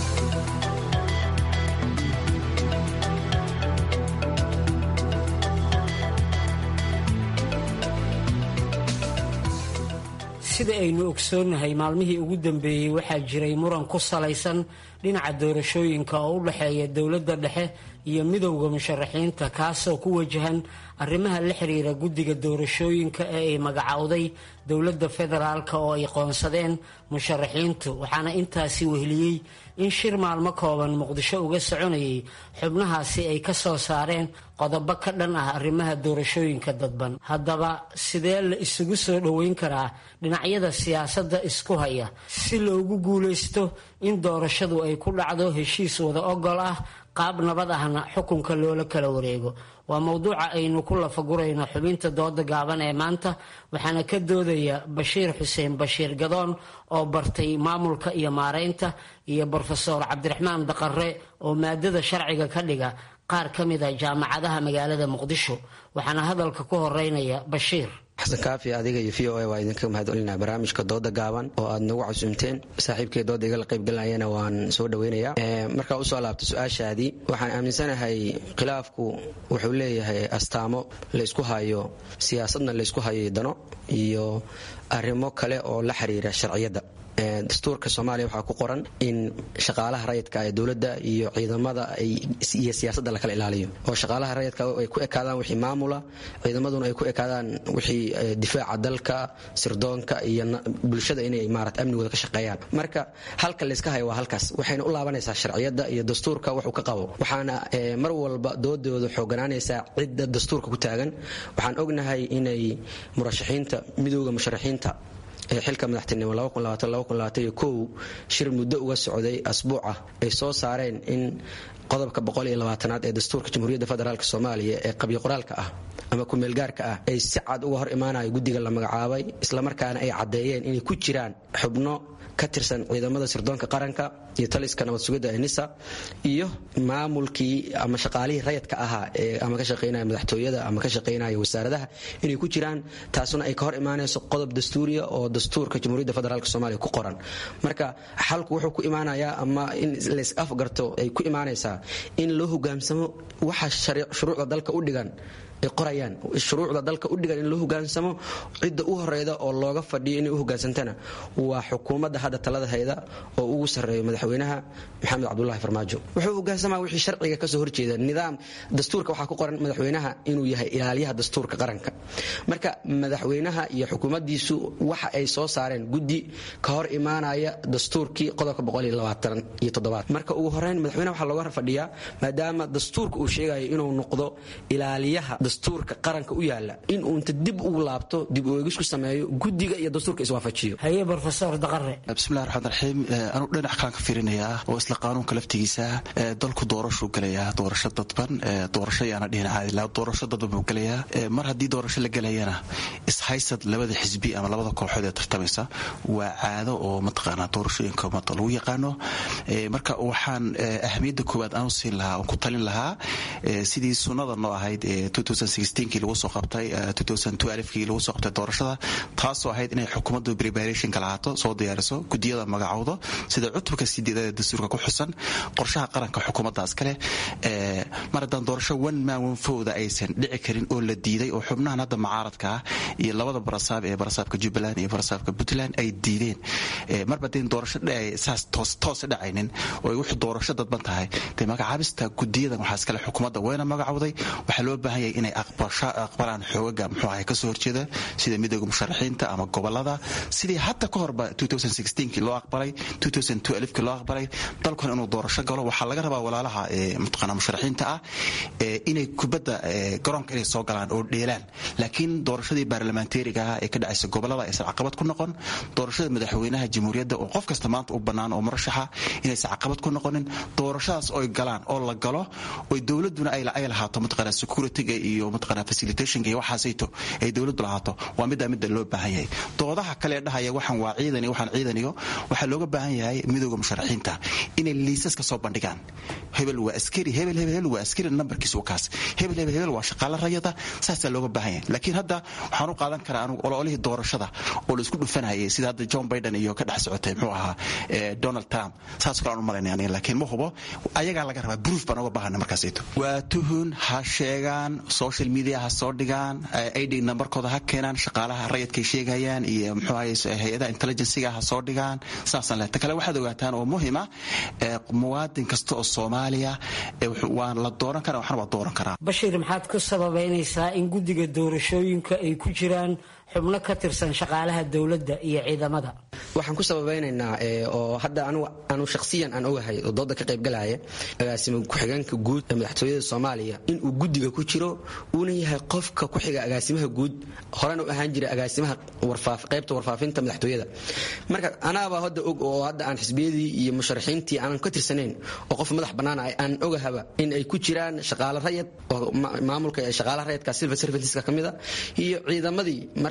sida aynu ogsoonnahay maalmihii ugu dambeeyey waxaa jiray muran ku salaysan dhinaca doorashooyinka oo u dhexeeya dowladda dhexe iyo midowda musharaxiinta kaasoo ku wajahan arrimaha la xiriira guddiga doorashooyinka ee ay magacowday dowladda federaalk oo ay qoonsadeen musharaxiintu waxaana intaasi wehliyey in shir maalmo kooban muqdisho uga soconayay xubnahaasi ay ka soo saareen qodobo ka dhan ah arrimaha doorashooyinka dadban haddaba sidee la isugu soo dhoweyn karaa dhinacyada siyaasadda isku haya si loogu guulaysto in doorashadu ay ku dhacdo heshiis wada ogol ah qaab nabad ahna xukunka loola kala wareego waa mowduuca aynu ku lafagurayno xubinta dooda gaaban ee maanta waxaana ka doodaya bashiir xuseen bashiir gadoon oo bartay maamulka iyo maareynta iyo brofeor cabdiraxmaan daqare oo maadada sharciga ka dhiga qaar ka mid a jaamacadaha magaalada muqdisho waxaana hadalka ku horeynaya bashiir xasan kaafi adiga iyo v o a waa idinka mahadcelinaa barnaamijka dooda gaaban oo aad nagu casuumteen saaxiibkay dooda igala qaybgalayana waan soo dhaweynayaa markaa usoo laabto su-aashaadii waxaan aaminsanahay khilaafku wuxuu leeyahay astaamo laysku hayo siyaasadna laysku hayo dano iyo arrimo kale oo la xiriira sharciyadda dastuurka soomaaliya waxaa ku qoran in shaqaalaha rayidka ee dowladda iyo ciidamada iyo siyaasadda lakala ilaaliyo oo shaqaalaha rayidka ay ku ekaadaan wixii maamula ciidamaduna ay ku ekaadaan wixii difaaca dalka sirdoonka iyo bulshada inay maarata amnigooda ka shaqeeyaan marka halka layska hayo waa halkaas waxayna u laabanaysaa sharciyadda iyo dastuurka waxuu ka qabo waxaana mar walba doodooda xooganaanaysaa cidda dastuurka ku taagan waxaan ognahay inay murashaxiinta midooda musharaxiinta xilka madaxtinimo shir muddo uga socday asbuuca ay soo saareen in qodobka aad ee dastuurka jamhuuriyadda federaalk soomaaliya ee qabyo qoraalka ah ama kumeelgaarka ah ay si cad uga hor imaanayo guddiga la magacaabay islamarkaana ay caddeeyeen inay ku jiraan xubno ka tirsan ciidamada sirdoonka qaranka iyo taliska nabad sugidda ee nisa iyo maamulkii ama shaqaalihii rayadka ahaa ee ama ka shaqaynaya madaxtooyada ama ka shaqaynaya wasaaradaha inay ku jiraan taasuna ay ka hor imaanayso qodob dastuuriya oo dastuurka jamhuuriyadda federaalk soomaaliya ku qoran marka xalku wuxuu ku imaanayaa ama in lays afgarto ay ku imaanaysaa in loo hogaamsamo waxa shuruucda dalka u dhigan ay qorayaan shuruucda dalka u dhigan in loo hogaansamo cidda u horeyda oo looga fadhiyo inay u hogaansantana waa xukuumadda hadda talada hayda oo ugu sarreeyo madaxweynaha maxamed cabdulahi farmaajo wuxuu hogaansamaa wixii sharciga kasoo horjeeda nidaam dastuurka waxaa ku qoran madaxweynaha inuu yahay ilaaliyaha dastuurka qaranka marka madaxweynaha iyo xukuumaddiisu waxa ay soo saareen guddi ka hor imaanaya dastuurkii qodobka marka ugu horeyn madaxweynaha waxaa looga fadhiyaa maadaama dastuurka uu sheegayo inuu noqdo ilaaliyaha dastuurka qaranka u yaala in uunta dib ugu laabto dib u eegis ku sameeyo guddiga iyo dastuurka iswaafajiyo haye brofesor daqare bismillahi raxmaan raxiim anuu dhinac kalaan ka fiirinayaa oo isla qaanuunka laftigiisa dalku doorashuu gelayaa doorasho dadban doorasho yaana dhihin caadi laa doorasho dadban buu gelayaa mar haddii doorasho la gelayana ishaysad labada xisbi ama labada kooxood ee tartamaysa waa caado oo mataqaanaa doorashooyinka umada lagu yaqaano marka waxaan ahamiyadda koowaad aanu siin lahaa oon ku talin lahaa sidii sunnada noo ahayd kii lagu soo qabtay kii lagu soo qabtay doorashada taasoo ahayd inay xukuumaddu preparationka lahaato soo diyaariso gudiyada magacowdo sida cutubka sideedad ee dastuurka ku xusan qorshaha qaranka xukuumaddaas kale mar haddaan doorasho one man one fowda aysan dhici karin oo la diiday oo xubnahan hadda mucaaradka ah iyo labada barasaab ee barasaabka jubbaland iyo barasaabka puntland ay diideen marba deen doorasho saas toose dhacaynin oo ay wuxuu doorasho dadban tahay dee magacaabista gudiyadan waxaa iskale xukuumadda wayna magacowday waxaa loo baahan yahay inay aqbalaan xoogaga muxuu ahay kasoo horjeeda sida midooda musharaxiinta ama gobolada sidii hadda ka horba kii loo aqbalay kii loo aqbalay dalkuna inuu doorasho galo waxaa laga rabaa walaalaha mataqaana musharaxiinta ah inay kubadda garoonka inay soo galaan oo dheelaan laakiin doorashadii baarlamaanteeriga ah ee ka dhacaysa gobolada aysan caqabad ku noqon doorashada madaxweynaha jamhuuriyadda oo qof kasta maanta u bannaan oo murashaxa inaysan caqabad ku noqonin doorashadaas oy galaan oo la galo oy dowladuna ay lahaato mataqaana securityga iyo mataqaana facilitationka iyo waxaasayto ay dowladdu lahaato waa middaa midda loo baahan yahay doodaha kale dhahaya waxaan waa ciidan iyo waxaan ciidaniyo waxaa looga baahan yahay midooda musharaxiinta inay liisaska soo bandhigaan hebel waa askari hebel hebel hebel waa askari nambarkiisu kaas hebel hebel hebel waa shaqaale rayada saasaa looga baahan yahay laakiin hadda waxaan u qaadan karaa anugu ololihii doorashada oo la isku dhufanayay sida hadda john biden iyo ka dhex socotay muxuu ahaa donald trump saas kale aan u malaynaya aniga laakiin ma hubo ayagaa laga rabaa proof baan uga baahana markaasayto waa tuhun ha sheegaan social media ha soo dhigaan id nambarkooda ha keenaan shaqaalaha rayadkay sheegayaan iyo muxuu ahaye hay-adaha intelligenciga ha soo dhigaan saasaan leh ta kale waxaad ogaataan oo muhima muwaadin kasta oo soomaaliya waa la dooran karaa waxna waa dooran karaa bashir maxaad ku sababaynaysaa in guddiga doorashooyinka ay ku jiraan xubno ka tirsan shaqaalaha dowladda iyo ciidamada waxaan ku sababeynaynaa oo hadda anu shakhsiyan aan ogahay oo dooda ka qaybgalaya agaasimo ku-xigeenka guud ee madaxtooyada soomaaliya inuu guddiga ku jiro uuna yahay qofka ku xiga agaasimaha guud horena u ahaan jira agaasimaha qaybta warfaafinta madaxtooyada marka anaabaa hadda og oo hadda aan xisbiyadii iyo musharaxiintii aanan ka tirsanayn oo qof madax bannaan ah aan ogahaba in ay ku jiraan shaqaale rayad oo maamulka shaqaalaha rayadka silver servantiska ka mida iyo ciidamadii marka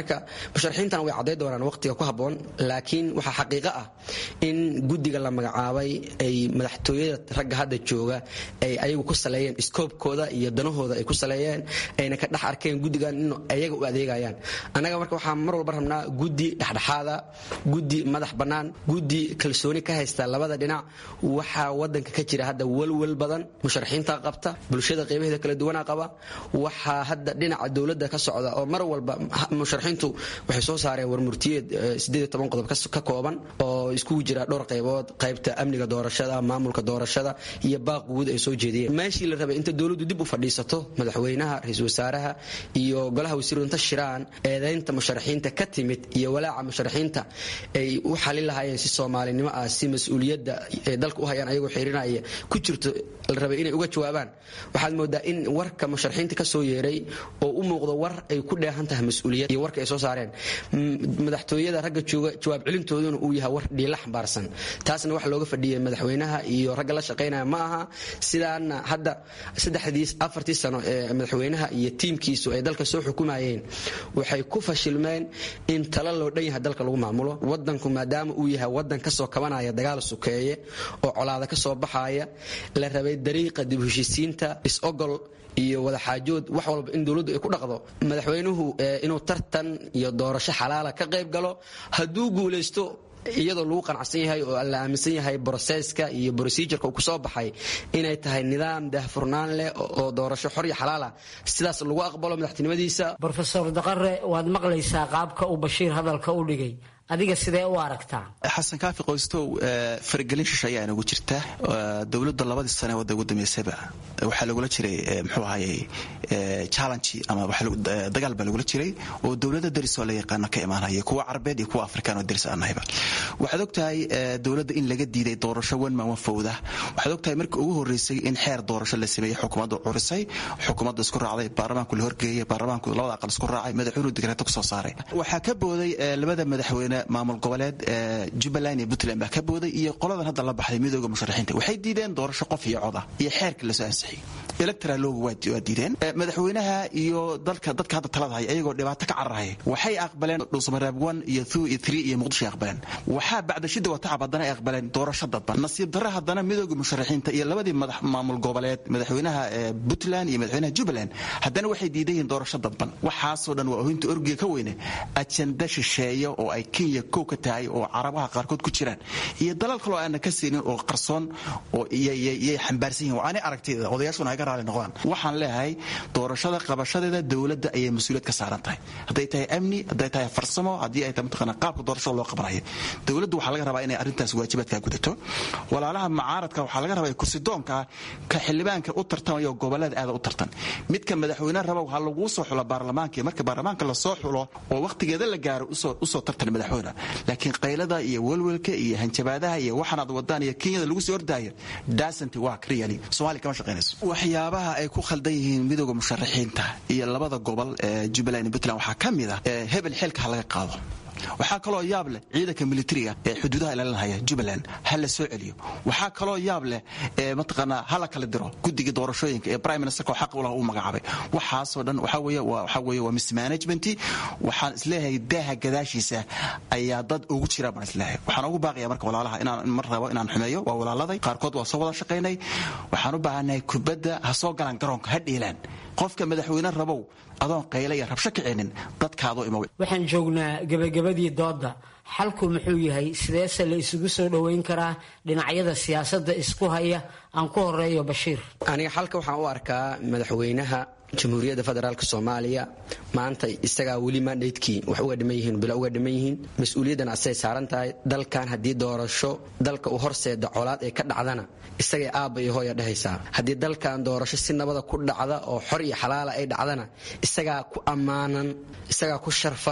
marka musharaxiintan way cadday doonaan waqtiga ku habboon laakiin waxaa xaqiiqo ah in guddiga la magacaabay ay madaxtooyada ragga hadda jooga ay ayagu ku saleeyeen iskoobkooda iyo danahooda ay ku saleeyeen ayna ka dhex arkeen guddigan in ayaga u adeegayaan annaga marka waxaan mar walba rabnaa guddi dhexdhexaada guddi madax bannaan guddi kalsooni ka haysta labada dhinac waxaa wadanka ka jira hadda welwel badan musharaxiinta qabta bulshada qeybaheeda kala duwanaa qaba waxaa hadda dhinaca dowladda ka socda oo mar walba musharaxiintu waxay soo saareen warmurtiyeed qodob ka kooban oo iskugu jira dhowr qaybood qaybta amniga doorashada maamulka doorashada iyo baaq guud ay soo jeediyeen meeshii la rabay inta dowladdu dib u fadhiisato madaxweynaha ra-iisul wasaaraha iyo golaha wasiiru inta shiraan eedaynta musharaxiinta ka timid iyo walaaca musharaxiinta ay u xalin lahaayeen si soomaalinimo ah si mas-uuliyadda ay dalka u hayaan ayagoo xirinaya ku jirto la rabay inay uga jawaabaan waxaad moodaa in warka musharaxiinta ka soo yeeray oo u muuqdo war ay ku dheehan tahay mas-uuliyad iyo warka ay soo saareen madaxtooyada ragga jooga jawaab celintooduna uu yahay war dhiila xambaarsan taasna waxa looga fadhiyay madaxweynaha iyo ragga la shaqaynaya ma aha sidaana hadda saddexdii afartii sano ee madaxweynaha iyo tiimkiisu ay dalka soo xukumayeen waxay ku fashilmeen in talo loo dhan yahay dalka lagu maamulo wadanku maadaama uu yahay wadan kasoo kabanaya dagaal sukeeye oo colaada kasoo baxaya la rabay dariiqa dib heshiisiinta is-ogol iyo wadaxaajood wax walba in dowladdu ay ku dhaqdo madaxweynuhu inuu tartan iyo doorasho xalaala ka qayb galo hadduu guulaysto iyadoo lagu qanacsan yahay oo la aaminsan yahay broseska iyo brosijurka uu kusoo baxay inay tahay nidaam daahfurnaan leh oo doorasho xor iyo xalaala sidaas lagu aqbalo madaxtinimadiisa brofesor daqare waad maqlaysaa qaabka uu bashiir hadalka u dhigay adiga sidee u aragtaa xasan kaafi qoystow faragelin shishe ayaa inagu jirta dowladda labadii sane wadda ugu dambeysaba waxaa lagula jiray muxuu ahayey challenge ama dagaal baa lagula jiray oo dowlada daris oo la yaqaano ka imaanaya kuwa carabeed iyo kuwa afrikaan oo daris aanahayba waxaad ogtahay dowladda in laga diiday doorasho wanman wanfowda waxaad ogtahay markii ugu horeysay in xeer doorasho la sameeyey xukuumadda curisay xukuumadda isku raacday baarlamaanku la horgeeyey baarlamaanku labada aqal isku raacay madaxweynuhu digreeto kusoo saaray waxaa ka booday labada madaxweyne maamul goboleed jubbaland iyo puntland baa ka booday iyo qoladan hadda la baxday midooda musharaxiinta waxay diideen doorasho qof iyo coda iyo xeerka lasoo ansixiyey electoral loogu waa diideen madaxweynaha iyo dalka dadka hadda talada haya ayagoo dhibaato ka cararaya waxay aqbaleen dhuusamareeb one iyo two iyo three iyo muqdisho ay aqbaleen waxaa bacda shida watacab haddana ay aqbaleen doorasho dadban nasiib darre haddana midooda musharaxiinta iyo labadii madax maamul goboleed madaxweynaha puntland iyo madaxweynaha jubbaland haddana waxay diidan yihiin doorasho dadban waxaasoo dhan waa ohinta orgiga ka weyne ajenda shisheeya oo ay kenya kow ka tahay oo carabaha qaarkood ku jiraan iyo dalal kaloo aana ka siinin oo qarsoon oo yay xambaarsan yihin aanay aragtida odayaashuna ay ka raali noqdaan waxaan leeyahay doorashada qabashadeeda dowladda ayay mas-uuliyad ka saaran tahay hadday tahay amni hadday tahay farsamo haddii ay tahay mataqaana qaabka doorashada loo qabanayo dowladdu waxaa laga rabaa inay arrintaas waajibaadkaa gudato walaalaha macaaradka waxaa laga rabaa kursidoonka ka xildhibaanka u tartamayo gobolada aada u tartan midka madaxweyne raba waxaa laguu soo xulo baarlamaanka marka baarlamaanka lasoo xulo oo waqtigeeda la gaaro usoo tartan madaxweyne laakiin qaylada iyo welwelka iyo hanjabaadaha iyo waxaanaad wadaan iyo kenyada lagu soo ordaayo dasanti waa really somalia kama shaqaynayso waxyaabaha ay ku khaldan yihiin midooda musharaxiinta iyo labada gobol ee jubbaland iyo puntland waxaa ka mid ah hebel xilka ha laga qaado waxaa kaloo yaab leh ciidanka militariga ee xuduudaha ilaalinahaya jubbaland ha la soo celiyo waxaa kaloo yaab leh mataqaanaa ha la kala diro guddiga doorashooyinka ee prime ministerka oo xaq u lah uu magacaabay waxaasoo dhan waxaa weeye waxaa weeye waa mismanagement waxaan isleeyahay daaha gadaashiisa ayaa dad ugu jira baan isleeyahay waxaan ugu baaqaya marka walaalaha inaan mar rabo inaan xumeeyo waa walaaladay qaarkood waa soo wada shaqaynay waxaan u baahanahay kubadda ha soo galaan garoonka ha dhiilaan qofka madaxweyne rabow adoon qayla iyo rabsho kicinin dadkaadoo imow waxaan joognaa gebagabadii doodda xalku muxuu yahay sideese la isugu soo dhoweyn karaa dhinacyada siyaasadda isku haya aan ku horeeyo bashiir aniga xalka waxaan u arkaa madaxweynaha jamhuuriyadda federaalk soomaaliya maanta isagaa weli mandaydkii wax uga dhiman yihiin bilo uga dhiman yihiin mas-uuliyaddan asay saaran tahay dalkan haddii doorasho dalka u horseeda colaad ee ka dhacdana isagay aabba iyo hooya dhehaysaa haddii dalkan doorasho si nabada ku dhacda oo xor iyo xalaala ay dhacdana isagaa ku ammaanan isagaa ku sharfan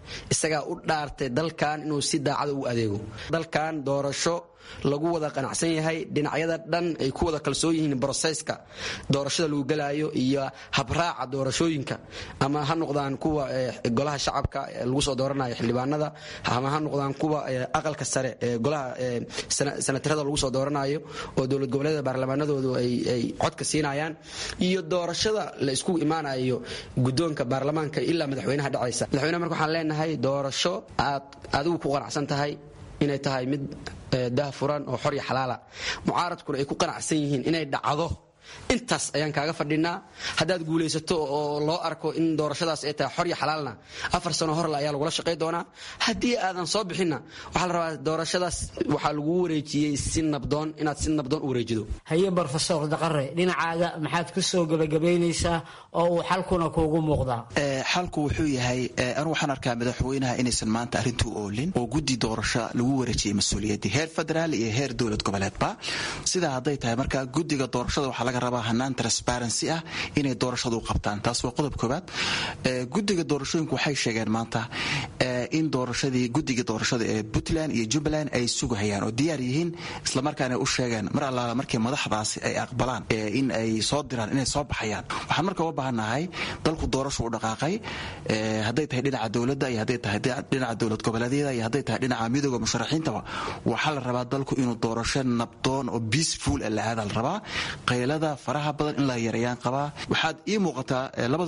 isagaa u dhaartay dalkan inuu si daacada ugu adeego dalkan doorasho lagu wada qanacsan yahay dhinacyada dhan ay ku wada kalsoon yihiin brosesska doorashada lagu gelaayo iyo habraaca doorashooyinka ama ha noqdaan kuwa golaha shacabka lagu soo dooranayo xildhibaanada ama ha noqdaan kuwa aqalka sare ee golaha sanatarada lagu soo dooranayo oo dowlad goboleeda baarlamaanadoodu ay codka siinayaan iyo doorashada la isku imaanayo guddoonka baarlamaanka ilaa madaxweynaha dhacaysa madaxweynaha marka waxaan leenahay doorasho aad adigu ku qanacsan tahay inay tahay mid daahfuran oo xor iyo xalaala mucaaradkuna ay ku qanacsan yihiin inay dhacdo intaas ayaan kaaga fadhinaa haddaad guulaysato oo loo arko in doorashadaas ay tahay xor iyo xalaalna afar sano horle ayaa lagula shaqay doonaa haddii aadan soo bixinna waxaa la rabaa doorashadaas waxaa lagu wareejiyey si nabdoon inaad si nabdoon u wareejido haye brofesor daqare dhinacaaga maxaad ku soo gebagabaynaysaa oo uu xalkuna kuugu muuqdaa xalku wuxuu yahay anu waxaan arkaa madaxweynaha inaysan maanta arrintuu oolin oo guddi doorasho lagu wareejiyey mas-uuliyaddii heer federaal iyo heer dowlad goboleedba sidaa hadday tahay marka guddiga doorashada waxaa laga rabaa hanaan transparency ah inay doorashadu qabtaan taas waa qodob koobaad guddiga doorashooyinku waxay sheegeen maanta in doorashadii guddiga doorashada ee puntland iyo jubbaland ay sugahayaan oo diyaar yihiin islamarkaana u sheegeen mar allaala markii madaxdaasi ay aqbalaan in ay soo diraan inay soo baxayaan waxaan marka uga baahannahay dalku doorashu u dhaqaaqay hadday tahay dhinaca dowladda iyo hadday tahay dhinaca dowlad goboleedyada iyo hadday tahay dhinaca midooda musharaxiintaba waxaa la rabaa dalku inuu doorasho nabdoon oo peaceful la aada la rabaa qaylada faraha badan in la yareeyaan qabaa waxaad ii muuqataa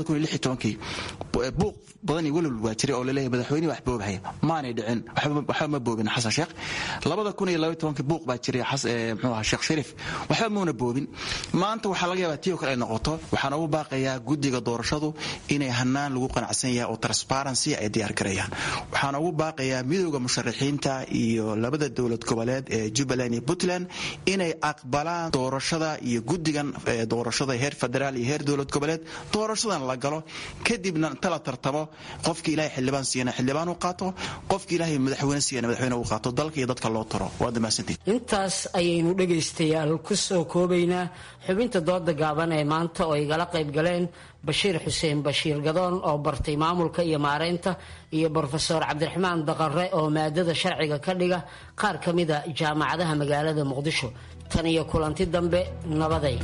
buuq badan iyo welwal waa jiray oo laleeyahay madaxweynihi wax boobhaya maanay dhicin waxba ma boobin xasan sheekh buuq baa jiray mxuu ahaa sheekh shariif waxba muuna boobin maanta waxaa laga yaabaa tii oo kale ay noqoto waxaan ugu baaqayaa guddiga doorashadu inay hanaan lagu qanacsan yahay oo transparency ay diyaar gareeyaan waxaan ugu baaqayaa midooda musharaxiinta iyo labada dowlad goboleed ee jubbaland iyo puntland inay aqbalaan doorashada iyo guddigan doorashada heer federaal iyo heer dowlad goboleed doorashadan la galo kadibna inta la tartamo qofkii ilahay xildhibaan siiyana xildhibaan u qaato qofkii ilaahay madaxweyne siiyana madaxweyne u qaato dalka iyo dadka loo taro waa damaasantiin intaas ayaynu dhegaystayaal ku soo koobaynaa xubinta dooda gaaban ee maanta oo igala qayb galeen bashiir xuseen bashiir gadoon oo bartay maamulka iyo maareynta iyo brofesor cabdiraxmaan daqare oo maadada sharciga ka dhiga qaar ka mida jaamacadaha magaalada muqdisho tan iyo kulanti dambe nabaday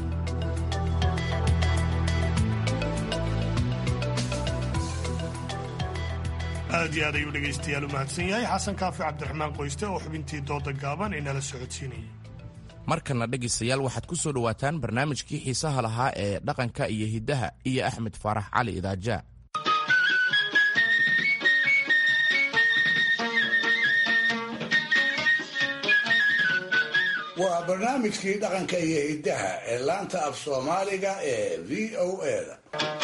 aad iyo aad ayuu dhegaystayaal u mahadsan yahay xasan kaafi cabdiraxmaan qoyste oo xubintii dooda gaaban inala socodsiinayay markana dhegaystayaal waxaad ku soo dhowaataan barnaamijkii xiisaha lahaa ee dhaqanka iyo hiddaha iyo axmed faarax cali idaaja waa barnaamijkii dhaqanka iyo hiddaha ee laanta af soomaaliga ee v o eda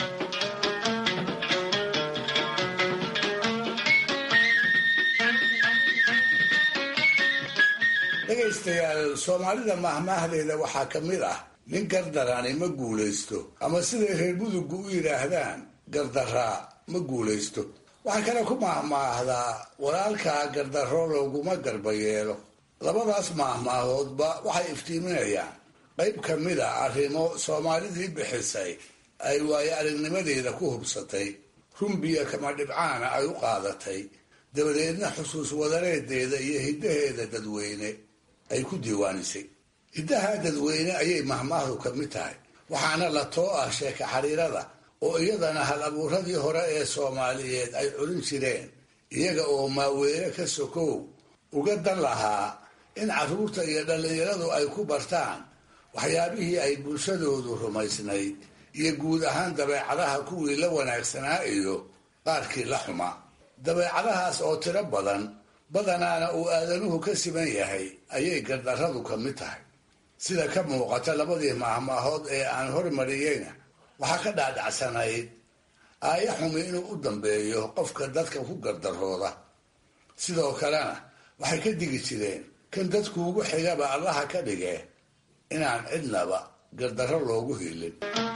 dhegaystayaal soomaalida mahmaahdeeda waxaa ka mid ah nin gardarani ma guulaysto ama siday reer muduggu u yidhaahdaan gardaraa ma guulaysto waxaa kale ku mahmaahdaa walaalkaa gardarro looguma garba yeelo labadaas maahmaahoodba waxay iftiiminayaan qayb ka mid a arrimo soomaalidii bixisay ay waayo aragnimadeeda ku hubsatay rumbiya kama dhibcaana ay u qaadatay dabadeedna xusuus wadareedeeda iyo hiddaheeda dadweyne ay ku diiwaanisay hiddaha dadweyne ayay mahmaahdu ka mid tahay waxaana la too ah sheeka xariirada oo iyadana hal abuuradii hore ee soomaaliyeed ay culin jireen iyaga oo maaweere ka sokow uga dan lahaa in carruurta iyo dhallinyaradu ay ku bartaan waxyaabihii ay bulshadoodu rumaysnayd iyo guud ahaan dabeecadaha kuwii la wanaagsanaa iyo qaarkii la xumaa dabeecadahaas oo tiro badan badanaana uu aadanuhu ka siman yahay ayay gardarradu ka mid tahay sida ka muuqata labadii maahmaahood ee aan hormariyeyna waxaa ka dhaadhacsanayd aaya xumi inuu u dambeeyo qofka dadka ku gardarooda sidoo kalena waxay ka digi jireen kan dadkuugu xigaba allaha ka dhige inaan cidnaba gardarro loogu hiilin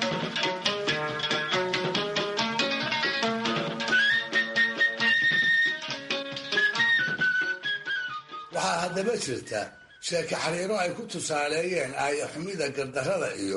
waxaa haddaba jirta sheeke xariiro ay ku tusaaleeyeen aaya xumida gardarrada iyo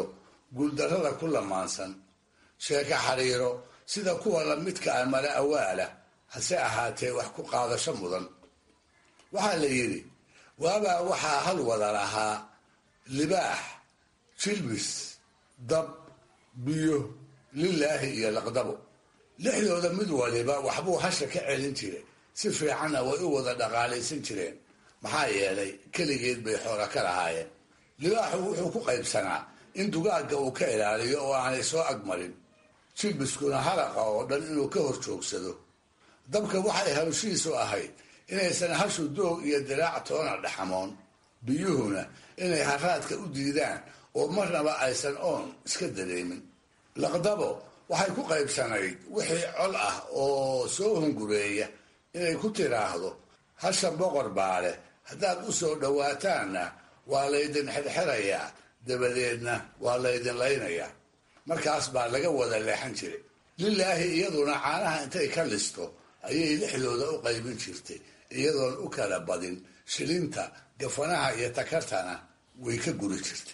guuldarrada ku lamaansan sheeke xariiro sida kuwa lamidka ah mala awaala hase ahaatee wax ku qaadasho mudan waxaa la yidhi waabaa waxaa hal wada lahaa libaax jilbis dab biyo lilaahi iyo laqdabo lixdooda mid waliba waxbuu hasha ka celin jiray si fiicanna way u wada dhaqaalaysan jireen maxaa yeelay keligeed bay xoola ka lahaayeen libaaxu wuxuu ku qaybsanaa in dugaagga uu ka ilaaliyo oo aanay soo agmarin jilbiskuna halaqa oo dhan inuu ka hor joogsado dabka waxay hawshiisu ahayd inaysan hashu doog iyo diraac toona dhaxamoon biyuhuna inay haraadka u diidaan oo marnaba aysan oon iska dareemin laqdabo waxay ku qaybsanayd wixii col ah oo soo hungureeya inay ku tiraahdo hasha boqor baa leh haddaad u soo dhowaataanna waa laydin xirxirayaa dabadeedna waa laydin laynayaa markaas baa laga wada leexan jiray lilaahi iyaduna caanaha intay ka listo ayay lixdooda u qaybin jirtay iyadoon u kala badin shilinta gafanaha iyo takartana way ka guri jirtay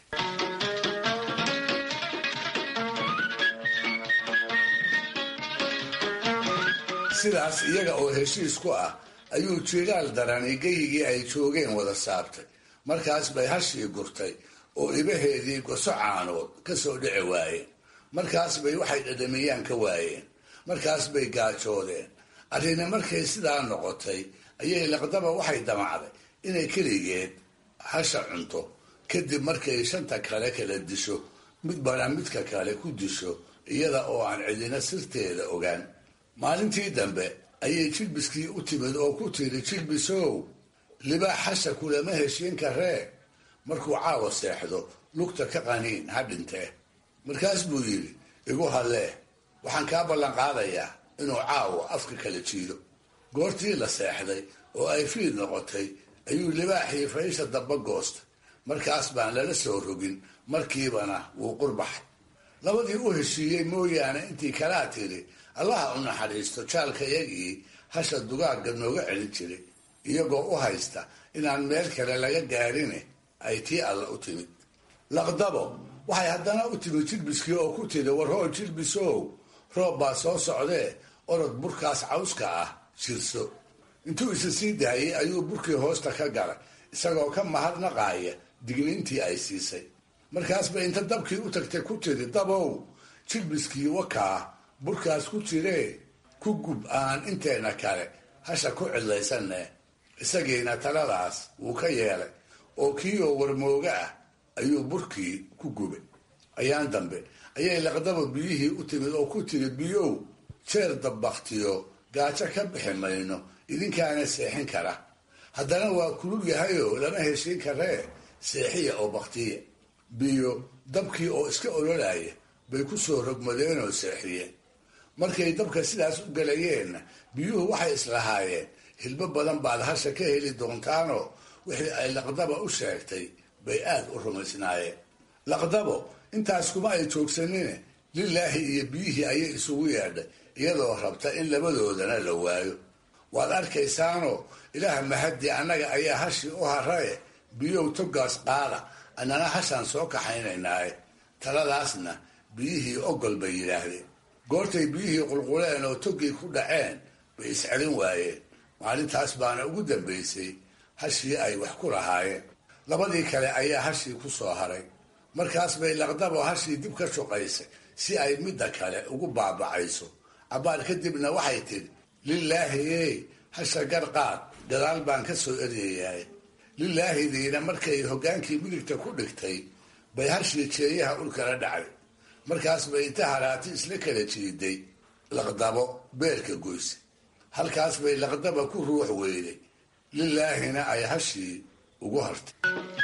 sidaas iyaga oo heshiis ku ah ayuu jiiraal darani geyigii ay joogeen wada saabtay markaas bay hashii gurtay oo ibaheedii goso caanood ka soo dhici waayeen markaas bay waxay dhadhamiyaan ka waayeen markaas bay gaajoodeen arrina markay sidaa noqotay ayay laqdaba waxay damacday inay keligeed hasha cunto kadib markay shanta kale kala disho midbana midka kale ku disho iyada oo aan cidina sirteeda ogaan maalintii dambe ayay jilbiskii u timid oo ku tiri jilbisow libaax hasha kulama heshiin karee markuu caawa seexdo lugta ka qaniin ha dhintee markaas buu yidhi igu hallee waxaan kaa ballan qaadayaa inuu caawa afka kala jiido goortii la seexday oo ay fiid noqotay ayuu libaaxii faysha damba goostay markaas baan lala soo rogin markiibana wuu qurbaxay labadii u heshiiyey mooyaane intii kalaa tiri allaha u naxariisto jaalkayagii hasha dugaagga nooga celin jiray iyagoo u haysta inaan meel kale laga gaarine ay tii alla u timid laqdabo waxay haddana u timid jilbiskii oo ku tiri warhoo jilbisow roob baa soo socdee orod burkaas cawska ah jirso intuu isa sii daayay ayuu burkii hoosta ka galay isagoo ka mahadnaqaaya digniintii ay siisay markaasba inta dabkii u tagtay ku tiri dabow jilbiskii wakaa burkaas ku jiree ku gub aan inteena kale hasha ku cidlaysanne isagiina taladaas wuu ka yeelay oo kii oo warmooga ah ayuu burkii ku gubay ayaan dambe ayay laqdaba biyihii u timid oo ku tiri biyow jeer dabbaktiyo gaajo ka bixi mayno idinkaana seexin kara haddana waa kulul yahayoo lama heshiin karee seexiya oo baktiya biyo dabkii oo iska ololaya bay ku soo rogmadeenoo seexiyeen markay dabka sidaas u galayeenna biyuhu waxay islahaayeen hilbo badan baad hasha ka heli doontaanoo wixii ay laqdaba u sheegtay bay aad u rumaysnaayeen laqdabo intaas kuma ay joogsanine lilaahi iyo biyihii ayay isugu yeedhay iyadoo rabta in labadoodana la waayo waad arkaysaanoo ilaah mahadii annaga ayaa hashii u haraye biyow togaas qaada annana hashaan soo kaxaynaynaaye taladaasna biyihii ogol bay yidhaahdeen goortay biyihii qulquleen oo togii ku dhaceen bay iscelin waayeen maalintaas baana ugu dambaysay hashii ay wax ku lahaayeen labadii kale ayaa hashii ku soo haray markaas bay laqdabo hashii dib ka shuqaysay si ay midda kale ugu baabacayso cabbaar kadibna waxay tidhi lilaahi ey hasha garqaad gadaal baan ka soo eryayahay lilaahidiina markay hoggaankii midigta ku dhigtay bay hashii jeeyaha ulkala dhacday markaas bay inta haraati isla kala jiiday laqdabo beerka goyse halkaas bay laqdaba ku ruux weyday lilaahina ay hashii ugu hartay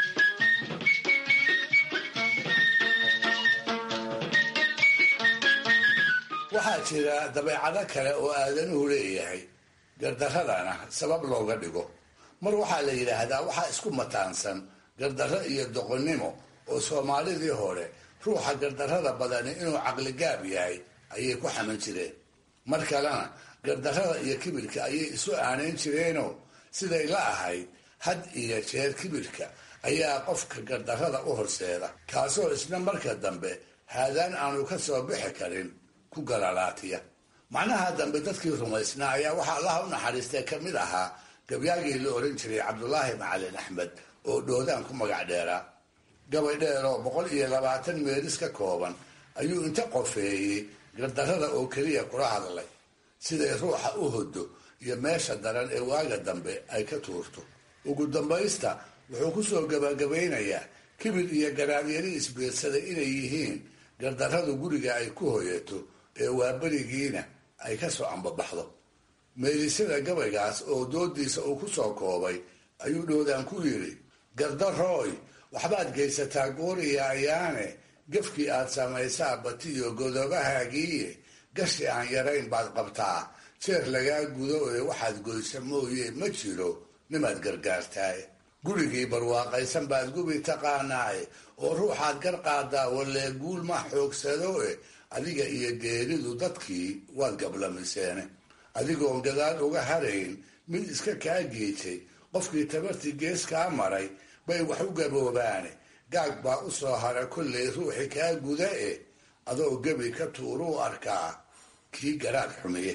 waxaa jira dabeecado kale oo aadanuhu leeyahay gardaradana sabab looga dhigo mar waxaa la yidhaahdaa waxaa isku mataansan gardarro iyo doqonnimo oo soomaalidii hore ruuxa gardarrada badani inuu caqligaab yahay ayay ku xaman jireen mar kalena gardarrada iyo kibirka ayay isu aanayn jireenoo siday la ahayd had iyo jeer kibirka ayaa qofka gardarrada u horseeda kaasoo isna marka dambe haadaan aanu ka soo bixi karin ku galalaatiya macnaha dambe dadkii rumaysnaa ayaa waxaa allaha u naxariistay ka mid ahaa gabyaagii la oran jiray cabdulaahi macalin axmed oo dhoodaan ku magac dheeraa gabay dheer oo boqol iyo labaatan meeris ka kooban ayuu inta qofeeyey gardarrada oo keliya kula hadlay siday ruuxa u hodo iyo meesha daran ee waaga dambe ay ka tuurto ugu dambaysta wuxuu ku soo gabagabaynayaa kibir iyo garaadyari isbiirsaday inay yihiin gardarradu guriga ay ku hoyato ee waaberigiina ay ka soo ambabaxdo meelisyada gabaygaas oo doodiisa uu ku soo koobay ayuu dhoodaan ku yidhi gardarooy waxbaad geysataa gooriya ayaane gafkii aad samaysaa batiyo godobahaagiiye gashi aan yarayn baad qabtaa jeer lagaa gudo ee waxaad goysa mooye ma jiro nimaad gargaartaaye gurigii barwaaqaysan baad gubi taqaanaaye oo ruuxaad gar qaadaa wallee guul ma xoogsado e adiga iyo geeridu dadkii waad gablamiseene adigoon gadaal uga harayn mid iska kaa geejay qofkii tabartii gees kaa maray bay wax u gaboobaane gaag baa u soo hara kollay ruuxi kaa guda e adoo gebi ka tuuruu arkaa kii garaad xumiye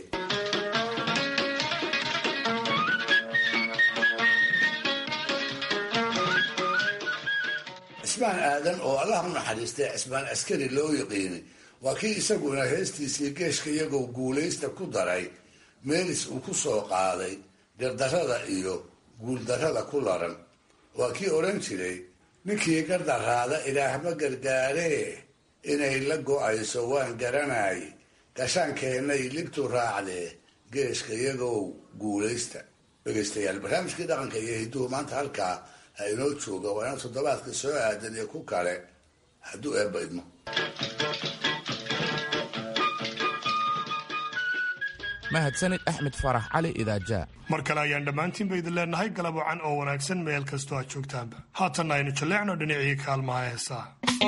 cismaan aadan oo allah u naxariistay cismaan askari loo yiqiinay waa kii isaguna heestiisii geeshka iyagoo guulaysta ku daray meelis uu ku soo qaaday gardarrada iyo guuldarrada ku laran waa kii odhan jiray ninkii gardaraada ilaahma gargaaree inay la go-ayso waan garanay gashaankeennay libtu raacdee geeshka iyagow guulaysta dhegaystayaal barnaamijkii dhaqanka iyo hidduhu maanta halkaa ha inoo jooga waa ina toddobaadka soo aadan iyo ku kale hadduu eebba idmo mahadsanid axmed farax cali idaajaa mar kale ayaan dhammaantiinba idin leenahay galab wacan oo wanaagsan meel kastoo aad joogtaanba haatanna aynu jalleecno dhinacii kaalmaha heesaa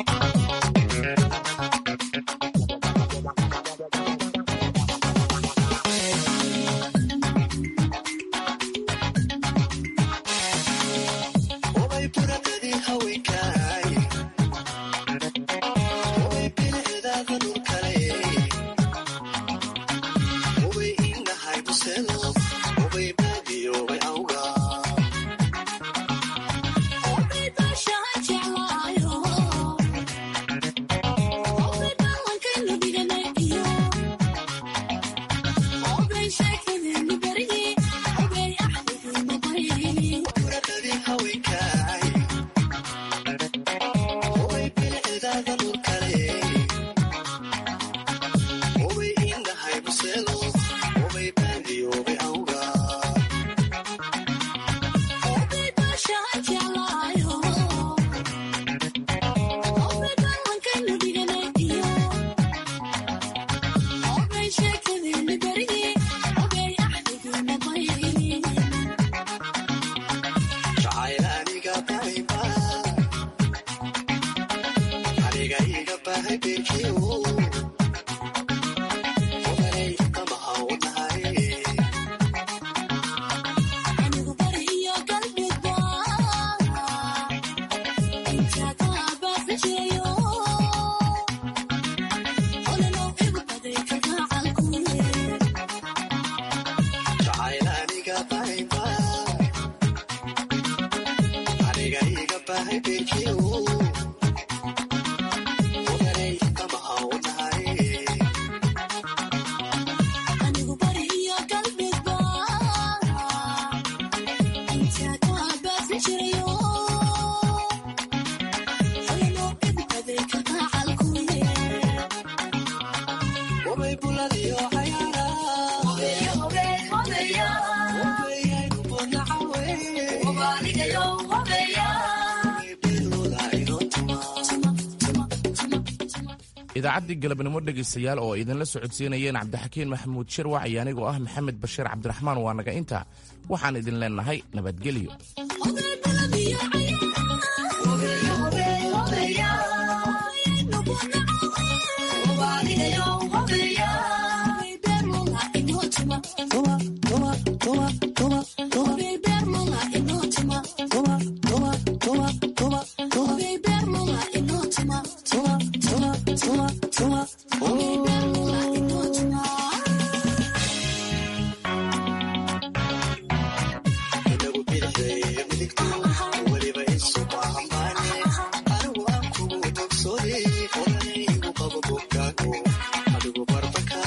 idaacaddii galabnimo dhegaystayaal oo idinla socodsiinayeen cabdixakiin maxamuud shirwac iyo anigoo ah maxamed bashiir cabdiraxmaan waa naga intaa waxaan idin leennahay nabadgelyo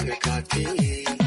afrikati